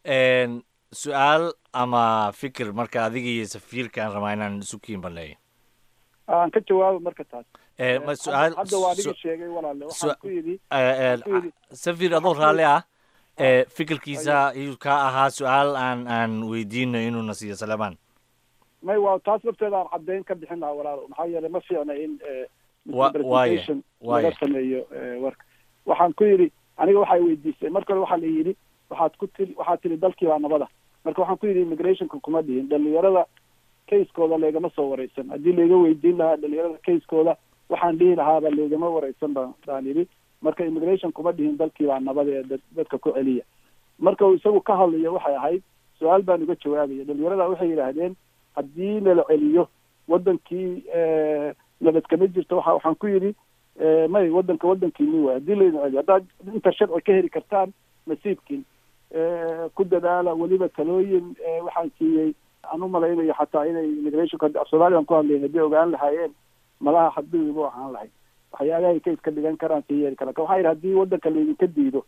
su-aal ama fikir marka adiga iyo safiirka aan rabaa inaan isu kiin baleeyo aan ka jawaabo marka taas ma su-aal hadda waa adiga sheegay walaale waxaan ku yidhi ku yidhi safir adoo raalli ah ee fikirkiisa iyuu ka ahaa su-aal aan aan weydiino inuuna siiyo salemaan may waa taas lafteeda aan caddeyn ka bixin lahaa walaalo maxaa yeelay ma fiicna in waaya laga sameeyo warka waxaan ku yidhi aniga waxay weydiisay marka hore waxaa la yidhi waxaad ku tiri waxaad tiri dalkii baa nabada marka waxaan ku yidhi immigrationka kuma dhihin dhalinyarada kayskooda leegama soo wareysan haddii layga weydiin lahaa dhalinyarada kayskooda waxaan dhihi lahaaba leegama wareysan ba baan yidhi marka immigration kuma dhihin dalkii baa nabada ee dadka ku celiya marka uu isagu ka hadlayo waxay ahayd su-aal baan uga jawaabaya dhalinyarada waxay yidhaahdeen haddii lala celiyo wadankii nabad kama jirto waxa waxaan ku yidhi may wadanka wadankiini waay haddii laydin celiyo haddaad inta sharci ka heli kartaan nasiibkiin ku dadaala weliba talooyin waxaan siiyey aan u malaynayo xataa inay immigrationka af soomaaliyan ku hadlayen haddii ogaan lahaayeen malaha xadbigiibu ahaan lahayd waxyaabahay ka iska dhigan karaan si yeeli kara waxaa yidhi haddii wadanka laydinka diido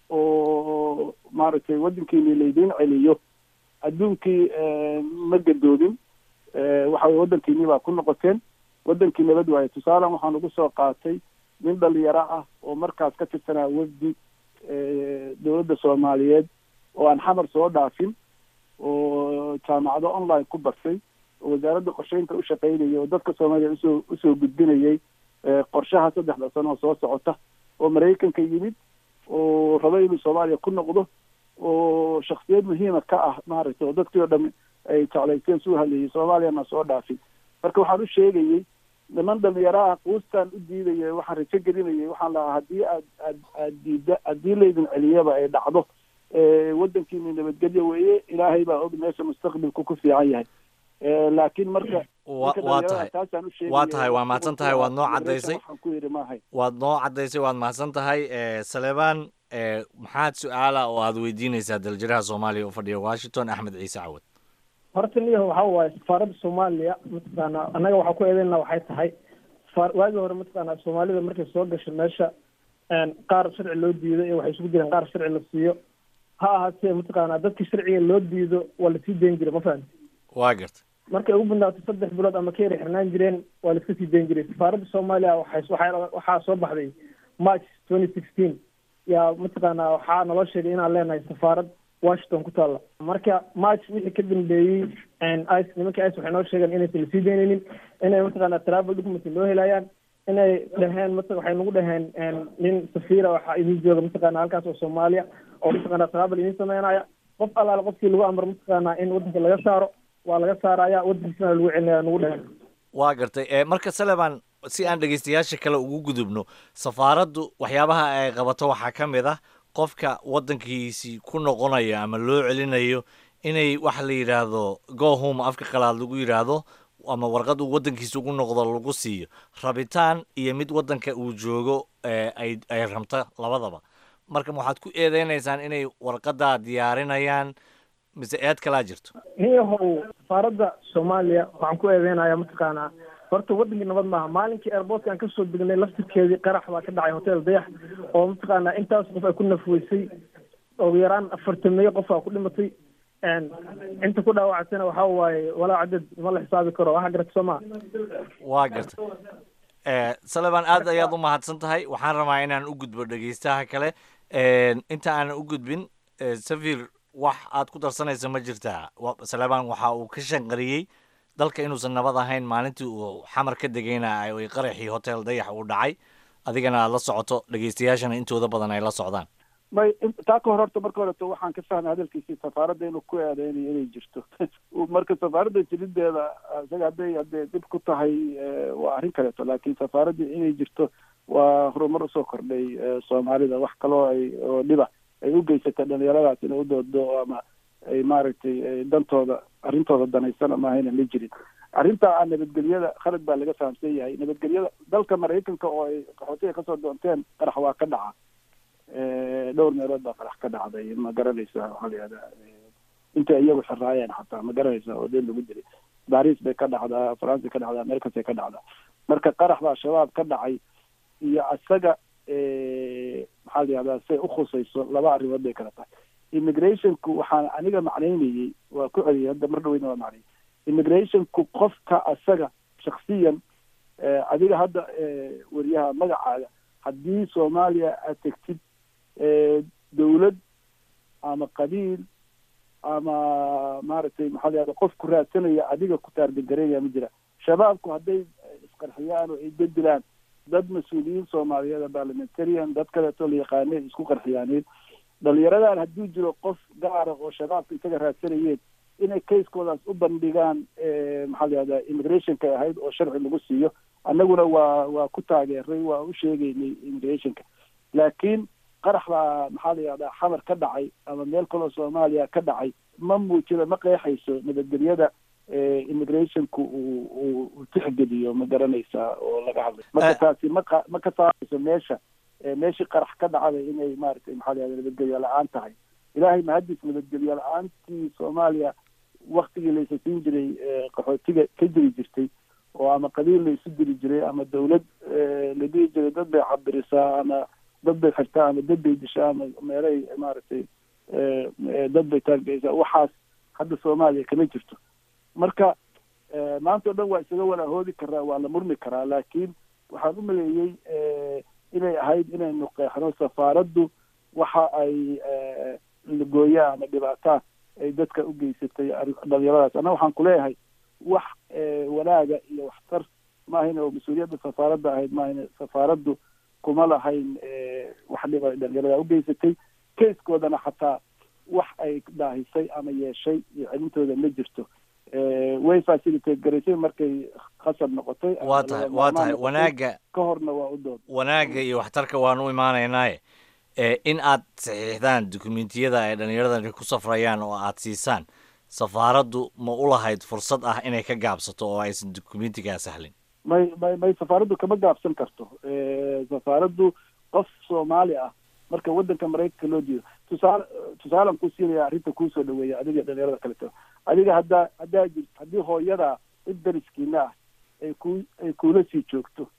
oo maaragtay wadankiini laydin celiyo adduunkii ma gadoodin waxa weye wadankiini baa ku noqoteen wadankii nabad waaye tusaalan waxaan ugu soo qaatay nin dhalinyaro ah oo markaas ka tirsanaa wafdi dowladda soomaaliyeed oo aan xamar soo dhaafin oo jaamacado online ku bartay oo wasaaradda qorsheynta u shaqaynayay oo dadka soomaaliya usoo usoo gudbinayay qorshaha saddexda sano oo soo socota oo maraykanka yimid oo rabo inuu soomaaliya ku noqdo oo shaksiyad muhiima ka ah maaragtay oo dadkii oo dham ay jeclaysteen suu hadlayay soomaaliyana soo dhaafin marka waxaan u sheegayey niman dhalinyaro ah quustaan u diidaya waxaan rajo gelinayay waxaan lahaa haddii aad aad aad diida haddii laydin celiyaba ay dhacdo wadankiina nabadgelyo weeye ilaahay baa og meesha mustaqbalku ku fiican yahay laakiin marka waa tahay waa tahay waa mahadsan tahay waad noo caddaysay waxaan ku yidhi maahay waad noo caddaysay waad mahadsan tahay saleebaan maxaad su-aala oo aad weydiinaysaa daljiraha soomaaliya u fadhiya washington axmed ciise cawad horta niyaho waxaa waaye safaaradda soomaaliya mataqaana annaga waxaa ku eedeynaa waxay tahay waagii hore mataqaana soomaalida markay soo gasho meesha qaar sharci loo diido iyo waxay isugu jireen qaar sharci la siiyo ha ahaatee mataqaana dadkii sharciga loo diido waa lasii dayn jiray ma fahamti waa garta markay ugu badnaato saddex bilood ama ka yara xirnaan jireen waa la iska sii dayn jiray safaaradda soomaaliya waxay waxaa waxaa soo baxday march twenty sixteen yaa mataqaana waxaa naloo sheegay inaan leenahay safaarad washington ku taalla marka march wixii ka dambeeyey ice nimanka ice waxay noo sheegeen inaysan lasii daynaynin inay mataqaana travel document loo helayaan inay dhaheen mat waxay nagu dhaheen nin safiira waxaa idin jooga mataqaana halkaas oo soomaaliya oo mataqaana travel idin sameynaya qof allaale qofkii lagu amro mataqaana in wadanka laga saaro waa laga saaraya wadankiisana lagu celinaya nagu dhaheen waa gartay marka saleban si aan dhegeystayaasha kale ugu gudubno safaaraddu waxyaabaha ay qabato waxaa ka mid ah qofka waddankiisii ku noqonayo ama loo celinayo inay waxa la yidhaahdo go home afka qalaad lagu yidhaahdo ama warqad uu waddankiisa ugu noqdo lagu siiyo rabitaan iyo mid waddanka uu joogo ay ay rabto labadaba marka waxaad ku eedeynaysaan inay warqaddaa diyaarinayaan mise eed kalaa jirto niyahow safaaradda soomaaliya waxaan ku eedeynaya mataqaanaa horta wadankii nabad maaha maalinkii airportka aan kasoo degnay laftirkeedii qarax baa ka dhacay hotel dayax oo mataqaanaa intaas qof ay ku nafweysay ugu yaraan afartameeyo qof aa ku dhimatay inta ku dhaawactana waxaa waaye walaa cadad ma la xisaabi karo waxa garata soo maa waa garta saleban aad ayaad u mahadsan tahay waxaan rabaa inaan u gudbo dhegeystaha kale inta aanan u gudbin safir wax aad ku darsanaysa ma jirtaa saleban waxa uu ka shanqariyey dalka inuusan nabad ahayn maalintii uu xamar ka degayna ay qaraxii hotel dayax uu dhacay adigana aad la socoto dhegeystayaashana intooda badan ay la socdaan may taa ka hor horta marka horeto waxaan ka fahmay hadalkiisii safaaradda inuu ku eedeynayo inay jirto marka safaaradda jirideeda isaga hadday hadday dhib ku tahay waa arrin kaleeto laakiin safaaradda inay jirto waa horumar usoo kordhay soomaalida wax kaloo ay oo dhiba ay u geysatay dhalinyaradaas inay u doodo ama ay maaragtay dantooda arrintooda danaysana maahayna ma jirin arrinta a nabadgelyada khalad baa laga fahamsan yahay nabadgelyada dalka maraykanka oo ay qaxootiga kasoo doonteen qarax waa ka dhaca dhowr meelood baa qarax ka dhacday ma garanaysa waxaa la yihahdaa intay iyagu xiraayeen xataa ma garanaysa oo deen lagu dilay baris bay ka dhacdaa faransa ka dhacdaa americasay ka dhacdaa marka qarax baa shabaab ka dhacay iyo isaga maxaa la yihahdaa say ukhusayso laba arrimood bay kala tahay immigrationku waxaan aniga macnaynayey waa ku celiyay hadda mar dhaweyna waa macnayay immigrationku qofka asaga shaksiyan adiga hadda weriyaha magacaaga haddii soomaaliya aad tegtid dawlad ama qabiil ama maaragtay maxaa la yahda qof ku raadsanaya adiga ku taargagareynaya ma jira shabaabku hadday isqarxiyaan oo ay bedilaan dad mas-uuliyiin soomaaliyeed parliamentarian dad kaleeto la yaqaanay isku qarxiyaaneen dhalinyaradan hadduu jiro qof gaara oo shabaabka isaga raadsanayeen inay kayskoodaas u bandhigaan maxaa la yahdaa immigrationka ahayd oo sharci lagu siiyo annaguna waa waa ku taageeray waa u sheegaynay immigrationka laakiin qarax baa maxaa la yihahdaa xamar ka dhacay ama meel kaloo soomaaliya ka dhacay ma muujida ma qeexayso nabadgelyada immigrationku uu uu tixgeliyo ma garanaysaa oo laga hadlay marka taasi maqa ma ka saarayso meesha meeshii qarax ka dhacday inay maaragtay maxaa la yahda nabadgelyo la-aan tahay ilaahay mahadis nabadgelyo la-aantii soomaaliya waktigii laysa siin jiray qaxootiga ka jiri jirtay oo ama qabiil la isu diri jiray ama dawlad la dhihi jiray dad bay cabirisaa ama dad bay xirtaa ama dad bay dishaa ama meelay maaragtay dad bay taargeysaa waxaas hadda soomaaliya kama jirto marka maanta o dhan waa isaga walahoodi karaa waa la murmi karaa laakiin waxaan u maleeyey inay ahayd inaynu qeexno safaaraddu waxa ay lagooyaa ama dhibaataa ay dadka u geysatay dhalinyaradaas anna waxaan kuleeyahay wax wanaaga iyo waxtar maahayn oo mas-uuliyadda safaaradda ahayd maahayn safaaraddu kuma lahayn wax dhiba dhalinyarada ugeysatay keiskoodana xataa wax ay daahisay ama yeeshay iyo celintooda ma jirto way facilitate garaysay markay khasab noqotay waa tahay waa tahay wanaagga ka horna waa u dood wanaagga iyo waxtarka waan u imaanaynaaye in aad saxiixdaan dukumentiyada ay dhallinyaradani ku safrayaan oo aad siisaan safaaraddu ma u lahayd fursad ah inay ka gaabsato oo aysan dukumentigaa sahlin may may may safaaraddu kama gaabsan karto safaaraddu qof soomaali ah marka waddanka maraykanka loo diido tusaale tusaalan ku siinaya arrinta kuusoo dhaweeya adiga dhalinyarada kaleto adiga haddaa haddaa jirt haddii hooyada cid dariskiina ah ay ku ay kuula sii joogto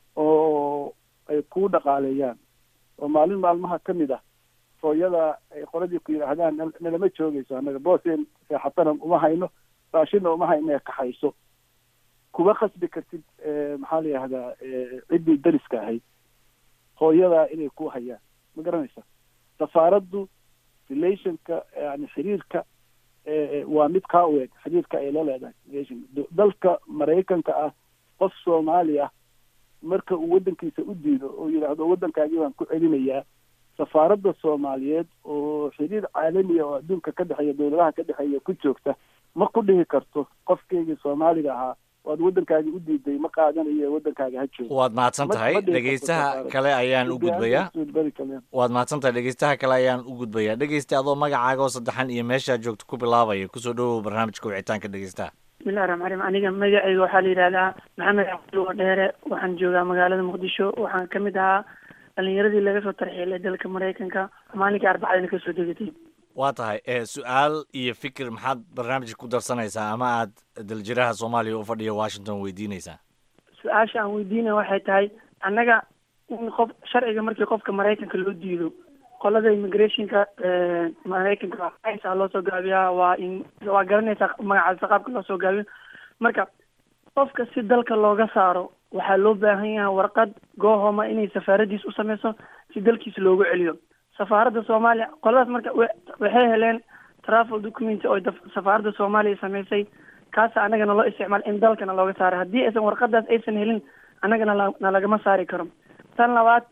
oo ay kuu dhaqaaleeyaan oo maalin maalmaha ka mid ah hooyada ay qoladii ku yidhaahdaan nalama joogayso annaga booseen seexatana uma hayno raashina uma hayno ee kaxayso kuma khasbi kartid maxaa la yihahdaa ciddii dariska ahayd hooyadaa inay ku hayaan ma garanaysa safaaraddu relationka yani xiriirka waa mid kaa u eg xiriirka ay la leedahay relation dalka maraykanka ah qof soomaali ah marka uu waddankiisa u diido oo yidhaahdo waddankaagii baan ku celinayaa safaaradda soomaaliyeed oo xiriir caalamiya oo adduunka ka dhexeeya dowladaha ka dhexeeya ku joogta ma ku dhihi karto qofkeygii soomaaliga ahaa waad waddankaagi u diiday ma qaadanayo waddankaaga ha joogo waad mahadsan tahay dhegeystaha kale ayaan u gudbayaa waad mahadsan tahay dhegeystaha kale ayaan u gudbayaa dhegeysta adoo magacaaga oo saddexan iyo meeshaad joogto ku bilaabaya kusoo dhawow barnaamijka wicitaanka dhegeystaha bismillahi raxmaan raxiim aniga magacayga waxaa la yidhahdaa maxamed cabdulwa dheere waxaan joogaa magaalada muqdisho waxaan ka mid ahaa dhalinyaradii laga soo tarxiilay dalka maraykanka maalinkii arbacadana kasoo degatay waa tahay su-aal iyo fikir maxaad barnaamijka ku darsanaysaa ama aad daljiraha soomaaliya u fadhiya washington weydiinaysaa su-aasha aan weydiinaya waxay tahay annaga in qof sharciga markii qofka maraykanka loo diido qolada immigrationka maraykanka a loo soo gaabiyaa waa in waa garanaysaa magacaasa qaabka loo soo gaabiyo marka qofka si dalka looga saaro waxaa loo baahan yahay warqad goohoma inay safaaradiis u sameyso si dalkiisa loogu celiyo safaaradda soomaaliya qoladaas marka waxay heleen travel document oo safaaradda soomaaliya sameysay kaasa annaga naloo isticmaal in dalkana looga saaro haddii aysan warqadaas aysan helin annagana nalagama saari karo tan labaad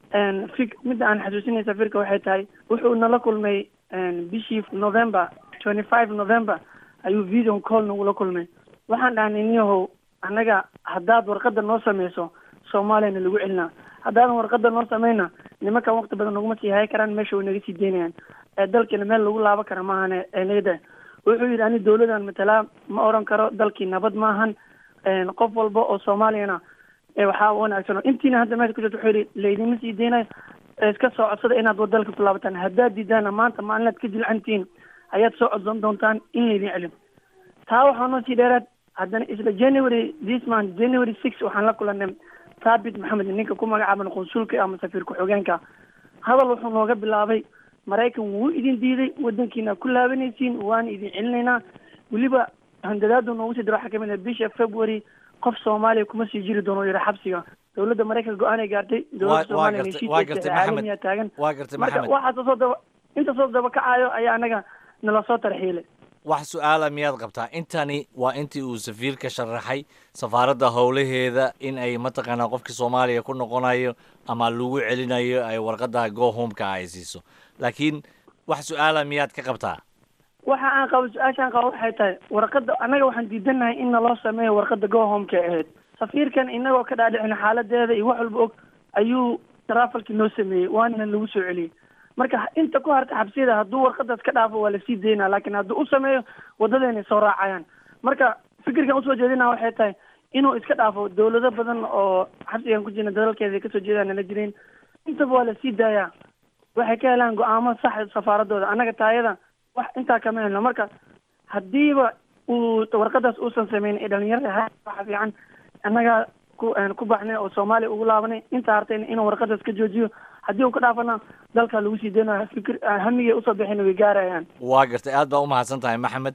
fik midda aan xasuusinay safiirka waxay tahay wuxuu nala kulmay bishii november twenty five november ayuu video call nagula kulmay waxaan dhahnay niyahow annaga haddaad warqada noo sameyso soomaaliyana lagu celinaa haddaadan warqada noo sameyna nimankan waqti badan naguma sii hay karaan meesha way naga sii deynayaan ee dalkiina meel lagu laaban kara maahane enagada wuxuu yidhi ani dawladan matalaa ma oran karo dalkii nabad maahan qof walba oo soomaaliyana waxaa wanaagsan oo intiina hadda meesha ku jirta wuxuu yidhi laydinma sii deynayo iska soo codsada inaad wadalka ku laabataan haddaad diidaana maanta maalinaad ka jilcantihiin ayaad soo codsan doontaan in laydin celin taa waxaa noo sii dheeraad haddana isla january this month january six waxaan la kulanay thabit maxamed ninka ku magacaaban qunsulka ama safiir ku-xigeenka hadal wuxuu nooga bilaabay maraykan wuu idin diiday wadankiina ku laabanaysiin waana idin celinaynaa weliba handadaadu noogu sii diro waxaa kamid ah bisha february qof soomaaliya kuma sii jiri doono yidhi xabsiga dowladda maraykanka go-aanay gaartay dowladda soomaaliya heshiis caalamiya taagan waa gartay marka maxamed waxaas soo daba inta soo daba kacayo ayaa anaga nala soo tarxiilay wax su-aala miyaad qabtaa intani waa intii uu safiirka sharaxay safaaradda howlaheeda in ay mataqaanaa qofkii soomaaliya ku noqonayo ama lagu celinayo ay warqadda go homeka ay siiso laakiin wax su-aala miyaad ka qabtaa waxa aan qabo su-aashaan qabo waxay tahay warqada annaga waxaan diidanahay in naloo sameeyo warqada go homeka ahayd safiirkan inagoo ka dhaadhicin xaaladeeda iyo wax walba og ayuu trafalki noo sameeyey waana lagu soo celiyey marka inta ku harta xabsiyada hadduu warqadaas ka dhaafo waa lasii daynaa laakiin hadduu u sameeyo wadadeenay soo raacayaan marka fikirkan usoo jeedina waxay tahay inuu iska dhaafo dawlado badan oo xabsigan ku jirna dalalkeeda ay kasoo jeedaan nala jirin intaba waa lasii daayaa waxay ka helaan go-aamo sax safaaradooda annaga taayada wax intaa kama helno marka haddiiba uu warqadaas uusan sameyn ee dhalinyarada ha waxa fiican annaga ku ku baxnay oo soomaaliya ugu laabanay intaa hartayna inuu warqadaas ka joojiyo haddii uu ka dhaafana dalka lagu sii deynayo fikir hamigay usoo bixina way gaarayaan waa gartay aad baa u mahadsan tahay maxamed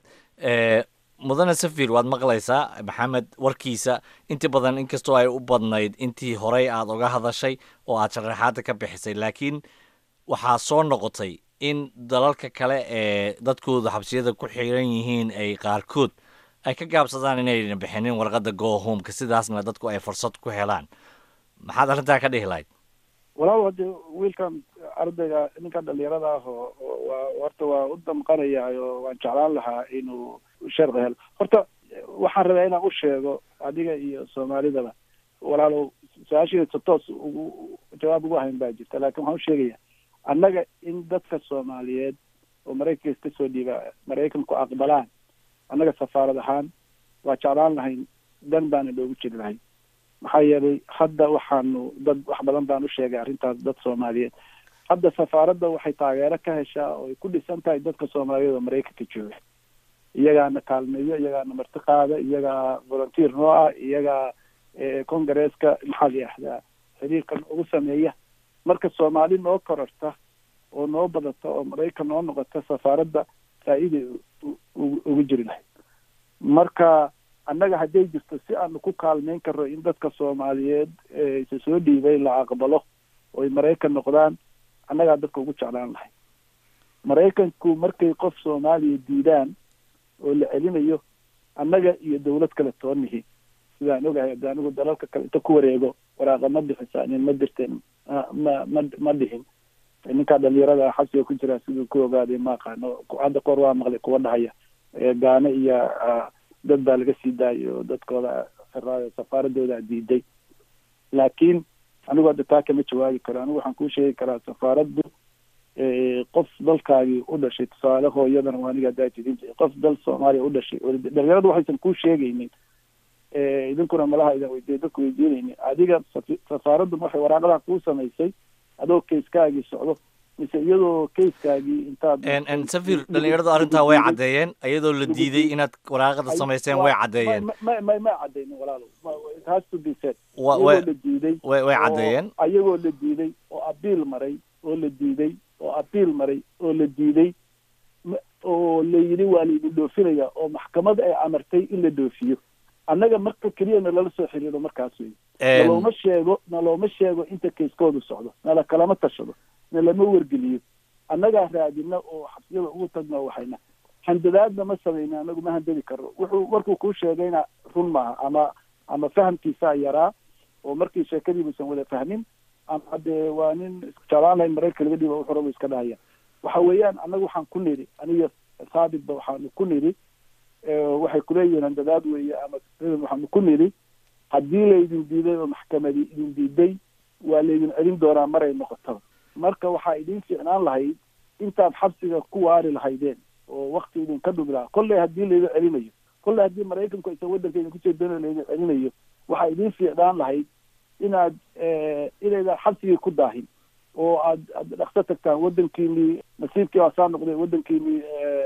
mudane safir waad maqlaysaa maxamed warkiisa inti badan inkastoo ay u badnayd intii horey aad uga hadashay oo aad sharaxaada ka bixisay laakiin waxaa soo noqotay in dalalka kale ee dadkooda xabsiyada ku xiran yihiin ay qaarkood ay ka gaabsadaan inayna bixinin warqadda go homeka sidaasna dadku ay fursad ku helaan maxaad arrintaa ka dhihi lahayd walaal hade wiilkan ardayga ninkan dhalinyarada ah oo waa horta waa u damqanaya oo waan jeclaan lahaa inuu sharci helo horta waxaan rabaa inaan u sheego adiga iyo soomaalidaba walaalow su-aashiisa toos ugu jawaab ugu hayn baa jirta laakin waxaan usheegaya annaga in dadka soomaaliyeed oo maraykanka kasoo dhiiba maraykanku aqbalaan annaga safaarad ahaan waa jeclaan lahayn dan baana loogu jiri lahayn maxaa yeelay hadda waxaanu dad wax badan baan u sheegay arrintaas dad soomaaliyeed hadda safaaradda waxay taageero ka heshaa oo ay ku dhisan tahay dadka soomaaliyeed oo maraykanka jooga iyagaana kaalmeeyo iyagaana marti qaada iyagaa volunteer noo ah iyagaa congaresska maxaa la yihahdaa xiriirka ugu sameeya marka soomaali noo kororta oo noo badata oo maraykan noo noqota safaaradda faa-iiday ugu jiri lahayd marka annaga hadday jirto si aanu ku kaalmeyn karno in dadka soomaaliyeed isa soo dhiibay la aqbalo oo ay maraykan noqdaan annagaa dadka ugu jeclaan lahay maraykanku markay qof soomaaliya diidaan oo la celinayo annaga iyo dawlad kale toonihi sidaan ogahay hadda anigu dalalka kale inta ku wareego waraaqa ma bixisaanin ma dirteen ma ma ma dhihin ninkaa dhalinyarada xabsiga ku jira siduu ku ogaaday ma aqaano hadda koor waa maqlay kuwa dhahaya gaane iyo dad baa laga sii daayo dadkooda safaaradooda diiday laakiin anigu hadda taa kama jawaabi karo anigu waxaan kuu sheegi karaa safaaraddu qof dalkaagii u dhashay tusaale hooyadana waa aniga haddaa tidin jiray qof dal soomaaliya u dhashay dhalinyaradu waxaysan kuu sheegaynin idinkuna malaha idan weydiiya dadku weydiinaynin adiga safaaraddu waxay waraaqadaa kuu samaysay adoo kayskaagii socdo mise iyadoo kayskaagii intaad safir dhalinyaradu arrintaa way caddeeyeen iyadoo la diiday inaad waraaqada samayseen way caddeeyeen ma ma ma cadeynin walaalo it has to be said Wa- iyagoo way- la diiday way- way oo- caddeeyeen. iyagoo la diiday oo abiil maray oo la diiday oo abiil maray oo la diiday ma- oo la yidhi waa laidin dhoofinaya oo maxkamad ay amartay in la dhoofiyo annaga marka keliya nalala soo xiriiro markaas wey Een- nalooma sheego nalooma sheego inta kayskoodu socdo nala kalama tashado nalama wargeliyo annagaa raadina oo xabsiyada ugu tagna waxayna handadaadna ma samayna anagu ma handadi karno wuxuu markuu kuu sheegayna run maaha ama ama fahamkiisaa yaraa oo markii sheekadiibuusan wada fahmin ama haddee waa nin isku jeclaan lahayn maraykanka laga dhiiba wuxuu rabo iska dhahaya waxa weeyaan annaga waxaan ku nidhi aniga saabitba waxaanu ku nidhi waxay kuleeyihiin handadaad weeye ama waxaanu ku nidhi haddii laydin diiday oo maxkamadi idin diiday waa laydin celin doonaa maray noqotaba marka waxaa idin fiicnaan lahayd intaad xabsiga ku waari lahaydeen oo wakti idinka dhumi lahaa kolley haddii laydin celinayo kolley haddii maraykanku aysan waddanka idin kusoo doonayo laydin celinayo waxaa idin fiicnaan lahayd inaad inaydan xabsigii ku daahin oo aad aad dhaqso tagtaan waddankiinii nasiibkii waa saa noqday waddankiinii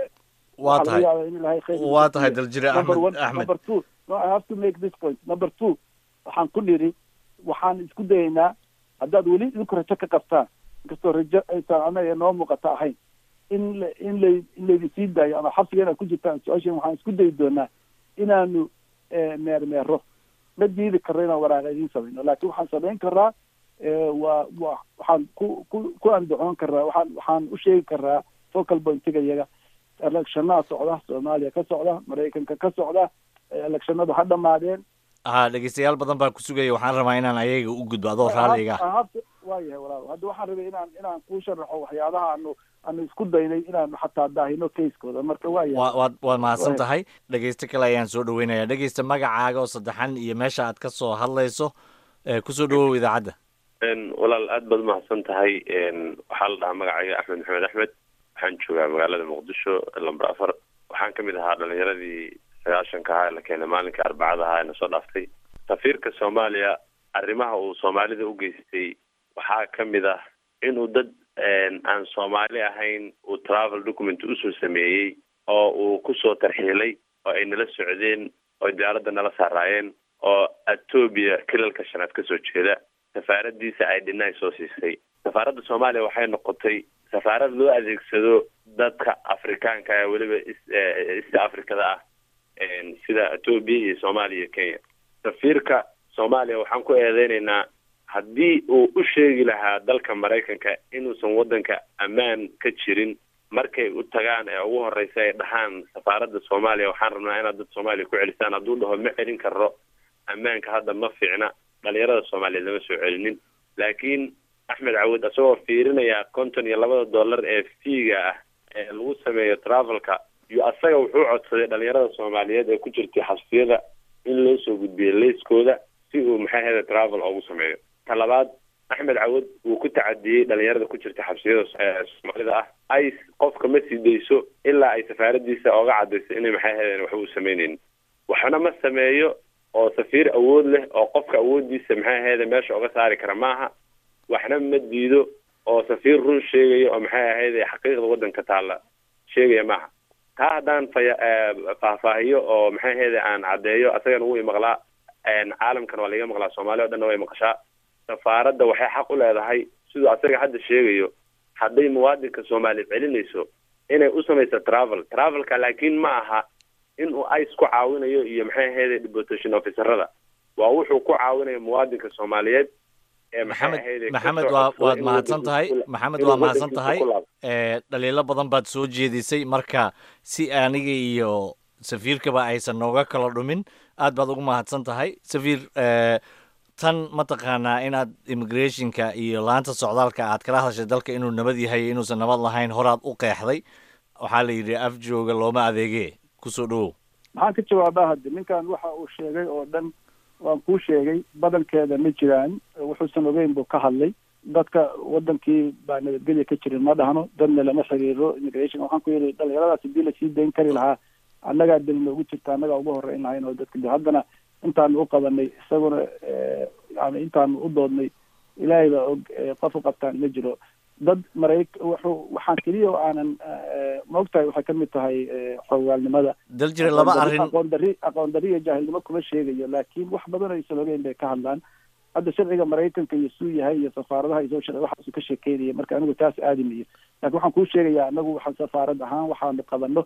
waa waxaa laga tahay yaabaa in ilaahay khayr waa tahay daljire number axmed one axmed number two no i have to make this point number two waxaan ku nidhi waxaan isku dayaynaa haddaad weli idinku rajo ka qabtaan inkastoo rajo aysan anaga noo muuqata ahayn in la in lay in laydin sii daayo ama xabsiga inaad ku jirtaan su-aashan waxaan isku dayi doonaa inaanu eh, meermeero ma diidi karno inaan waraaqa idiin samayno laakiin waxaan samayn karaa eh, waa waa waxaan ku ku ku andacoon karaa waxaan waxaan u sheegi karaa focal pointiga iyaga electionada socda soomaaliya ka socda maraykanka ka socda eh, electionadu ha dhamaadeen ha dhegeystayaal badan baa ku sugaya waxaan rabaa inaan ayaga u gudbo adoo raalliga ah. Ahabta waa yahay walaal hadda waxaan rabay inaan inaan kuu sharaxo waxyaabaha aanu aanu isku daynay inaanu xataa daahino kayskooda marka waa yahay waa waad waad mahadsan Waa- tahay dhegeysto kale ayaan soo dhaweynaya dhegeysta magacaaga oo saddexan iyo meesha aad ka soo hadlayso ee kusoo dhawow idaacadda Een, walaal aad baad umahadsan tahay Een, waxaa la dhahaa magacayga axmed maxamed axmed waxaan joogaa magaalada muqdisho lamber afar waxaan kamid ahaa dhalinyaradii sagaashanka ahaa ee la keenay maalinka arbacada ahaa ee na soo dhaaftay safiirka soomaaliya arrimaha uu soomaalida u geystay waxaa kamid ah inuu dad een, aan soomaali ahayn uu travel document usoo sameeyey oo uu kusoo tarxiilay oo ay nala socdeen oo diyaaradda nala saaraayeen oo etoobiya kilalka shanaad kasoo jeeda safaaradiisa ay dhinay soo siisay safaaradda soomaaliya waxay noqotay safaarad loo adeegsado dadka afrikaanka ee weliba is- eh, east africada ah een, sida etoobiya iyo soomaaliya iyo kenya safiirka soomaaliya waxaan ku eedeynaynaa haddii uu u sheegi lahaa dalka maraykanka inuusan waddanka ammaan ka jirin markay u tagaan ee ugu horeysa ay dhahaan safaaradda soomaaliya waxaan rabnaa inaad dad soomaaliya ku celisaan hadduu dhaho ma celin karo ammaanka hadda ma fiicna dhalinyarada soomaaliyeed lama soo celinin laakiin axmed cawud isagoo fiirinaya konton iyo labada dollar ee fiiga ah ee lagu sameeyo travelka iyo asaga wuxuu codsaday dhalinyarada soomaaliyeed ee ku jirtay xabsiyada in loo soo gudbiyo leyskooda si uu maxay ahayda travel ugu sameeyo ta labaad axmed cawud wuu ku tacadiyey dhalinyarada ku jirta xabsiyada ee soomaalida ah ay qofka ma sii dayso ilaa ay safaaradiisa oga cadayso inay maxay ahaydeen waxba u sameyneynin waxna ma sameeyo oo safiir awood leh oo qofka awoodiisa maxay ahayde meesha uga saari kara maaha waxna ma diido oo safiir run sheegaya oo maxay ahayde xaqiiqda waddanka taalla sheegaya maaha taa haddaan faya eh, faahfaahiyo oo maxay ahayde aan caddeeyo asagana wuu imaqlaa een, caalamkan waa laiga maqlaa soomaaliya o dhanna way maqashaa safaaradda waxay xaq u leedahay siduu asaga hadda sheegayo hadday muwaadinka soomaaliya celinayso inay u samayso travel travelka laakiin ma aha in uu ice ku caawinayo iyo maxay ahayde deportation officerada waa wuxuu ku caawinayo muwaadinka soomaaliyeed ee maxay maxamed ahayde ka maxamed soo waa codsaday waad inuu mahadsan waddankiisa tahay ku la- maxamed inuu waa mahadsan waddankiisa tahay ku laabto. ee dhaliilo badan baad soo jeedisay marka si aniga iyo safiirkaba aysan nooga kala dhumin aad baad ugu mahadsan tahay safiir ee, tan mataqaanaa inaad immigrationka iyo laanta socdaalka aad kala hadashay dalka inuu nabad yahay iyo inuusan nabad lahayn horaad u qeexday waxaa la yidhi af jooga looma adeege kusoo dhawow maxaan ka jawaabaa hadda ninkan waxa uu sheegay oo dhan waan kuu sheegay badankeeda ma jiraan wuxuusan ogeyn buu ka hadlay dadka wadankii baa nabadgelya ka jirin ma dhahno dadna lama xiriiro immigration waxaan ku yidhi dhalinyaradaas hadii lasii dayn kari lahaa annagaa deli noogu jirta annagaa ugu horeyn lahayn oo dadka de haddana intaanu u qabanay isaguna eh, yani intaanu u doodnay ilaahay baa og eh, qof u qabtaan ma jiro dad marayk wuxuu waxaan keliya oo aanan eh, maogtahay waxay ka mid tahay eh, xogaalnimada dal jira laba aqoon dari- arrin aqoon dari aqoon dari iyo jaahilnimo kuma sheegayo laakiin wax badan aysan ogeyn bay ka hadlaan hadda sharciga maraykanka iyo suu yahay iyo safaaradaha iyo soo sharci waxaasu ka sheekeynaya marka anigu taas aadi mayo laakiin waxaan kuu sheegayaa anagu waxaan safaarad ahaan waxaanu qabano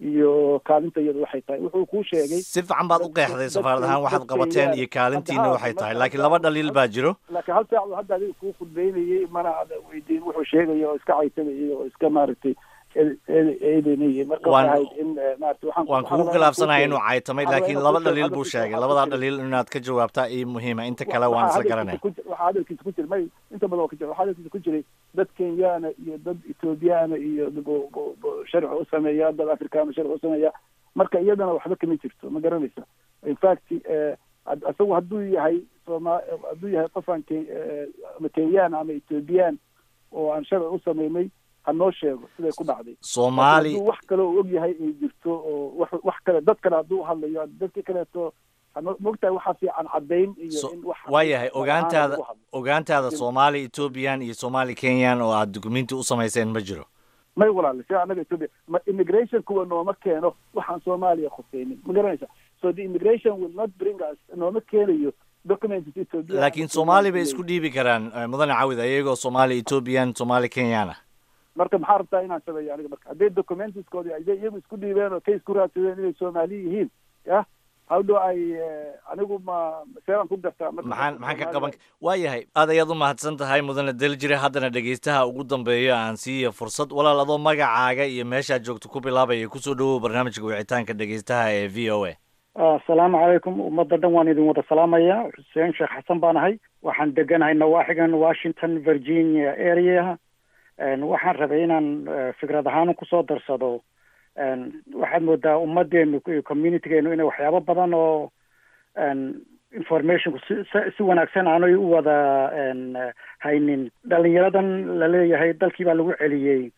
iyo kaalinta iyadu waxay tahay wuxuu kuu sheegay si fiican baad u qeexday safaarad ahaan waxaad qabateen iyo kaalintiina waxay tahay laakiin laba dhaliil baa jiro laakiin hal saac buu hadda adiga kuu khudbeynayay mana ada weydiin wuxuu sheegaya oo iska caysanayay oo iska maaragtay eedeynayay marka Waan- waxay ahayd in eh, maarata waxaan waan waxaan kugu rabaa khilaafsanahay inaan inuu kuu caytamay waxaan rabaa laakiin inaan laba kuu sheego dhaliil buu hadalkiisa sheegay waxaa ku labadaa jira dhaliil inaad ka jawaabtaa ii muhiima inta kale waxaa waan isla hadalkiisa garanaya ku jira- waxaa hadalkiisa ku jira may inta badan waa ka jira waxaa hadalkiisa ku jiray dad kenyaana iyo dad ethoobiyaana iyo bu- bu- bu- sharci u sameeya dad afrikaana sharci u sameeya marka iyadana waxba kama jirto ma garanaysa in fact eh, had- isagu hadduu yahay sooma hadduu yahay qofaan ke eh, ama kenyaan ama ethoobiyan oo aan sharci u sameynay ha noo sheego siday ku dhacday Soomaali- Laakiin hadduu wax kale oo og yahay ay jirto oo wax wax kale dad kale hadduu hadlayo dadka kaleeto hanoo mogtahay waxaa fiican caddayn iyo in wax waayahay lagu ogaantaada hadlo. ogaantaada soomaali ethoobiyan iyo soomaali kenyan oo aad dukumenti u samayseen ma jiro may walaale si anaga Ethiopia ma immigration kuwa nooma keeno waxaan Soomaaliya khuseynin ma garanaysa so the immigration will not bring us nooma keenayo documents Ethiopia laakiin soomaali bay isku dhiibi karaan eh, mudane cawid ayagoo soomaali ethoobiyan soomaali kenyan ah marka maxaa rabtaa inaan sameeyo aniga marka hadday documentskoodi ay iyagu isku dhiibeen oo case ku raadsadeen inay Soomaali yihiin ya how do I eh, anigu ma seeran ku gartaa marka maxaan maxaan ka qaban waayahay aad ayaad u mahadsan tahay mudane daljire haddana dhegaystaha ugu dambeeyo aan siiya fursad walaal adoo magacaaga iyo meeshaad joogto ku bilaabaya kusoo dhawow barnaamijka wicitaanka dhegaystaha ee v o a asalaamu calaykum ummadda dhan waan idin wada salaamaya xuseen sheekh xasan baan ahay waxaan deganahay nawaaxigan washington virginia area Een, waxaan rabay inaan eh, fikrad ahaan kusoo darsado Een, waxaad moodaa ummadeenu iyo communitygeenu inay waxyaabo badan oo een, informationku si si- si wanaagsan aanay u wada een, eh, haynin dhalinyaradan la leeyahay dalkii baa lagu celiyey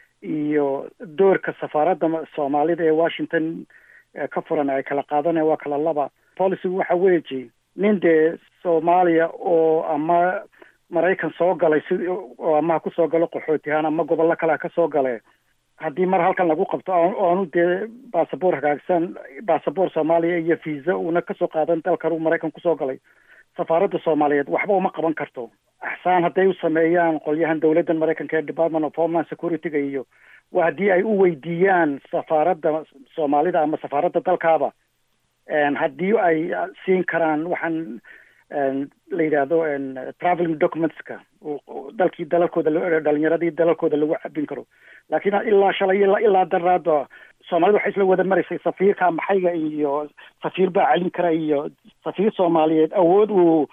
iyo doorka safaaradda ma- soomaalida ee washington eh, ka furan ay kala qaadanayaan waa kala laba policygu waxa weeji nin dee soomaaliya oo ama maraykan soo galay si oo ama ha kusoo galo qaxootihaan ama gobollo kale ha ka soo gale haddii mar halkan lagu qabto oo- oonu dee baasaboor hagaagsan baasaboor soomaaliya iyo visa uuna kasoo qaadan dalkan uu maraykan kusoo galay safaaradda soomaaliyeed waxba uma qaban karto axsaan hadday u sameeyaan qolyahan dowladdan maraykanka ee department of homeland security-ga iyo waa haddii ay u weydiiyaan safaaradda soomaalida ama safaaradda dalkaaba een, haddii ay siin karaan waxaan een, la yidhaahdo een, traveling documentska oo- oo dalkii dalalkooda lo- dhalinyaradii dalalkooda lagu cabin karo laakiin ilaa shalay ilaa ilaa daraada soomaalida waxay isla wada maraysay safiirka maxayga iyo safiir baa celin kara iyo safiir soomaaliyeed awood uu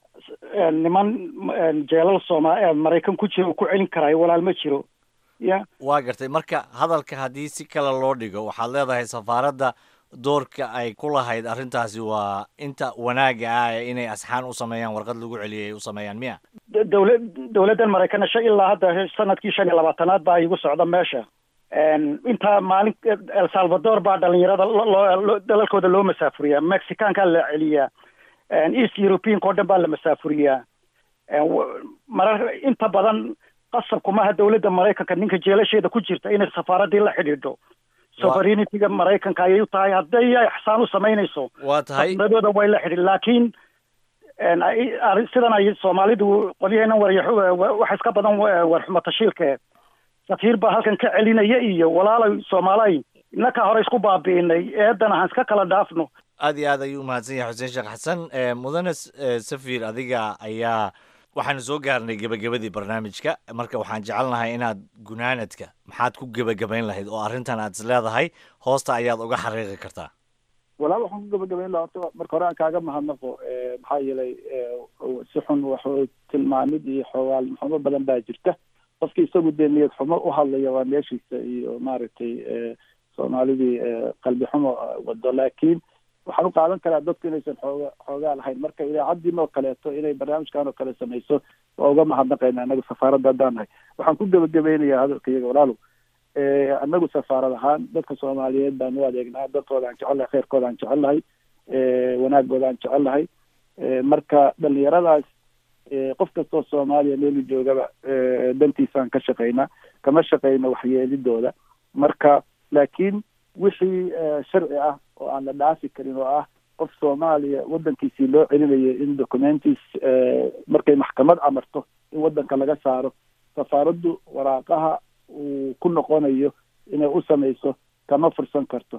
een, niman een, jeelal sooma ee maraykan ku jira uu ku celin karaayo walaal ma jiro ya waa gartay marka hadalka haddii si kale loo dhigo waxaad leedahay safaaradda doorka ay ku lahayd arrintaasi waa inta wanaagga ah ee inay asxaan u sameeyaan warqad lagu celiyay ay u sameeyaan miya dowlad dowladdan maraykanna shan ilaa hadda sanadkii shan iyo labaatanaad baa igu socda meesha Een, intaa maalin el salvador baa dhalinyarada lo- loo loo- dalalkooda loo masaafuriyaa mexicaankaa la celiyaa Een, east europeanka oo dhan baa la masaafuriyaa Een, w- marar inta badan qasabku maaha dowladda maraykanka ninka jeelasheeda ku jirta inay safaaraddii la xidhiidho sovereignity-ga maraykanka ayay u tahay hadday ay xsaan u samaynayso waa tahay safaaradooda way la xidhiidh laakiin een, ay- arrin- sidan ay soomaalidu qolyaheenan waryaxu wax iska badan wa- warxumo tashiilke safiir baa halkan ka celinaya iyo walaalay soomaalay innakaa hore isku baabi'inay eedana han iska kala dhaafno aad iyo aad ayuu umahadsan yahay xuseen sheekh xasan Eh, mudane S- eh, safir adiga ayaa waxaanu soo gaarnay gebagabadii barnaamijka marka waxaan jecelnahay inaad gunaanadka maxaad ku gebagabayn lahayd oo arrintan aad is leedahay hoosta ayaad uga xariiqi kartaa walaal waxaan ku gabagabayn lahaa horta marka hore aan kaaga mahadnaqo eh, maxaa yeelay eh, si xun wax tilmaamid iyo xoogaal xumo badan baa jirta qofkii isagu dee niyad xumo u hadlaya waa meeshiisa iyo maaragtay eh, soomaalidii eh, qalbi xumo eh, wado laakiin waxaan u qaadan karaa dadku inaysan xooga xoogaa lahayn marka idaacaddin oo kaleeto inay barnaamijkan oo kale samayso waa uga mahadnaqayna anagu safaaradda haddaan nahay waxaan ku gebagabeynayaa hadalka iyaga walaalow Eh, anagu safaarad ahaan dadka soomaaliyeed baan u adeegnaa dadkooda aan jecel lahay kheyrkooda aan jecel lahay eh, wanaagooda aan jecel lahay Eh, marka dhalinyaradaas eh, qof kastoo soomaaliya meelu joogaba eh, dantiisaan ka shaqaynaa kama shaqayno waxyeelidooda marka laakiin wixii eh, sharci ah oo aan la dhaafi karin oo ah qof soomaaliya wadankiisii loo celinayo in documentis eh, markay maxkamad amarto in wadanka laga saaro safaaraddu waraaqaha uu ku noqonayo inay u samayso kama fursan karto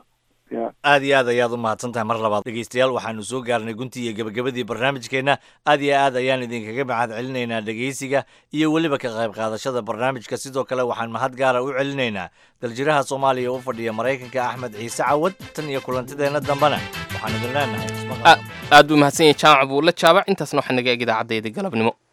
ya aad iyo aad ayaad u mahadsan tahay mar labaad dhegeystayaal waxaanu soo gaarnay guntii iyo gebagabadii barnaamijkeenna aad iyo aad ayaan idinkaga mahad celinaynaa dhegeysiga iyo weliba ka qayb qaadashada barnaamijka sidoo kale waxaan mahad gaara u celinaynaa daljiraha soomaaliya u fadhiya maraykanka axmed ciise cawad tan iyo kulantideenna dambena waxaan idin leenahay ismaqal aad buu mahadsan yahay jaamac buulle jaabac intaasna waxaa naga eg idaacaddeeda galabnimo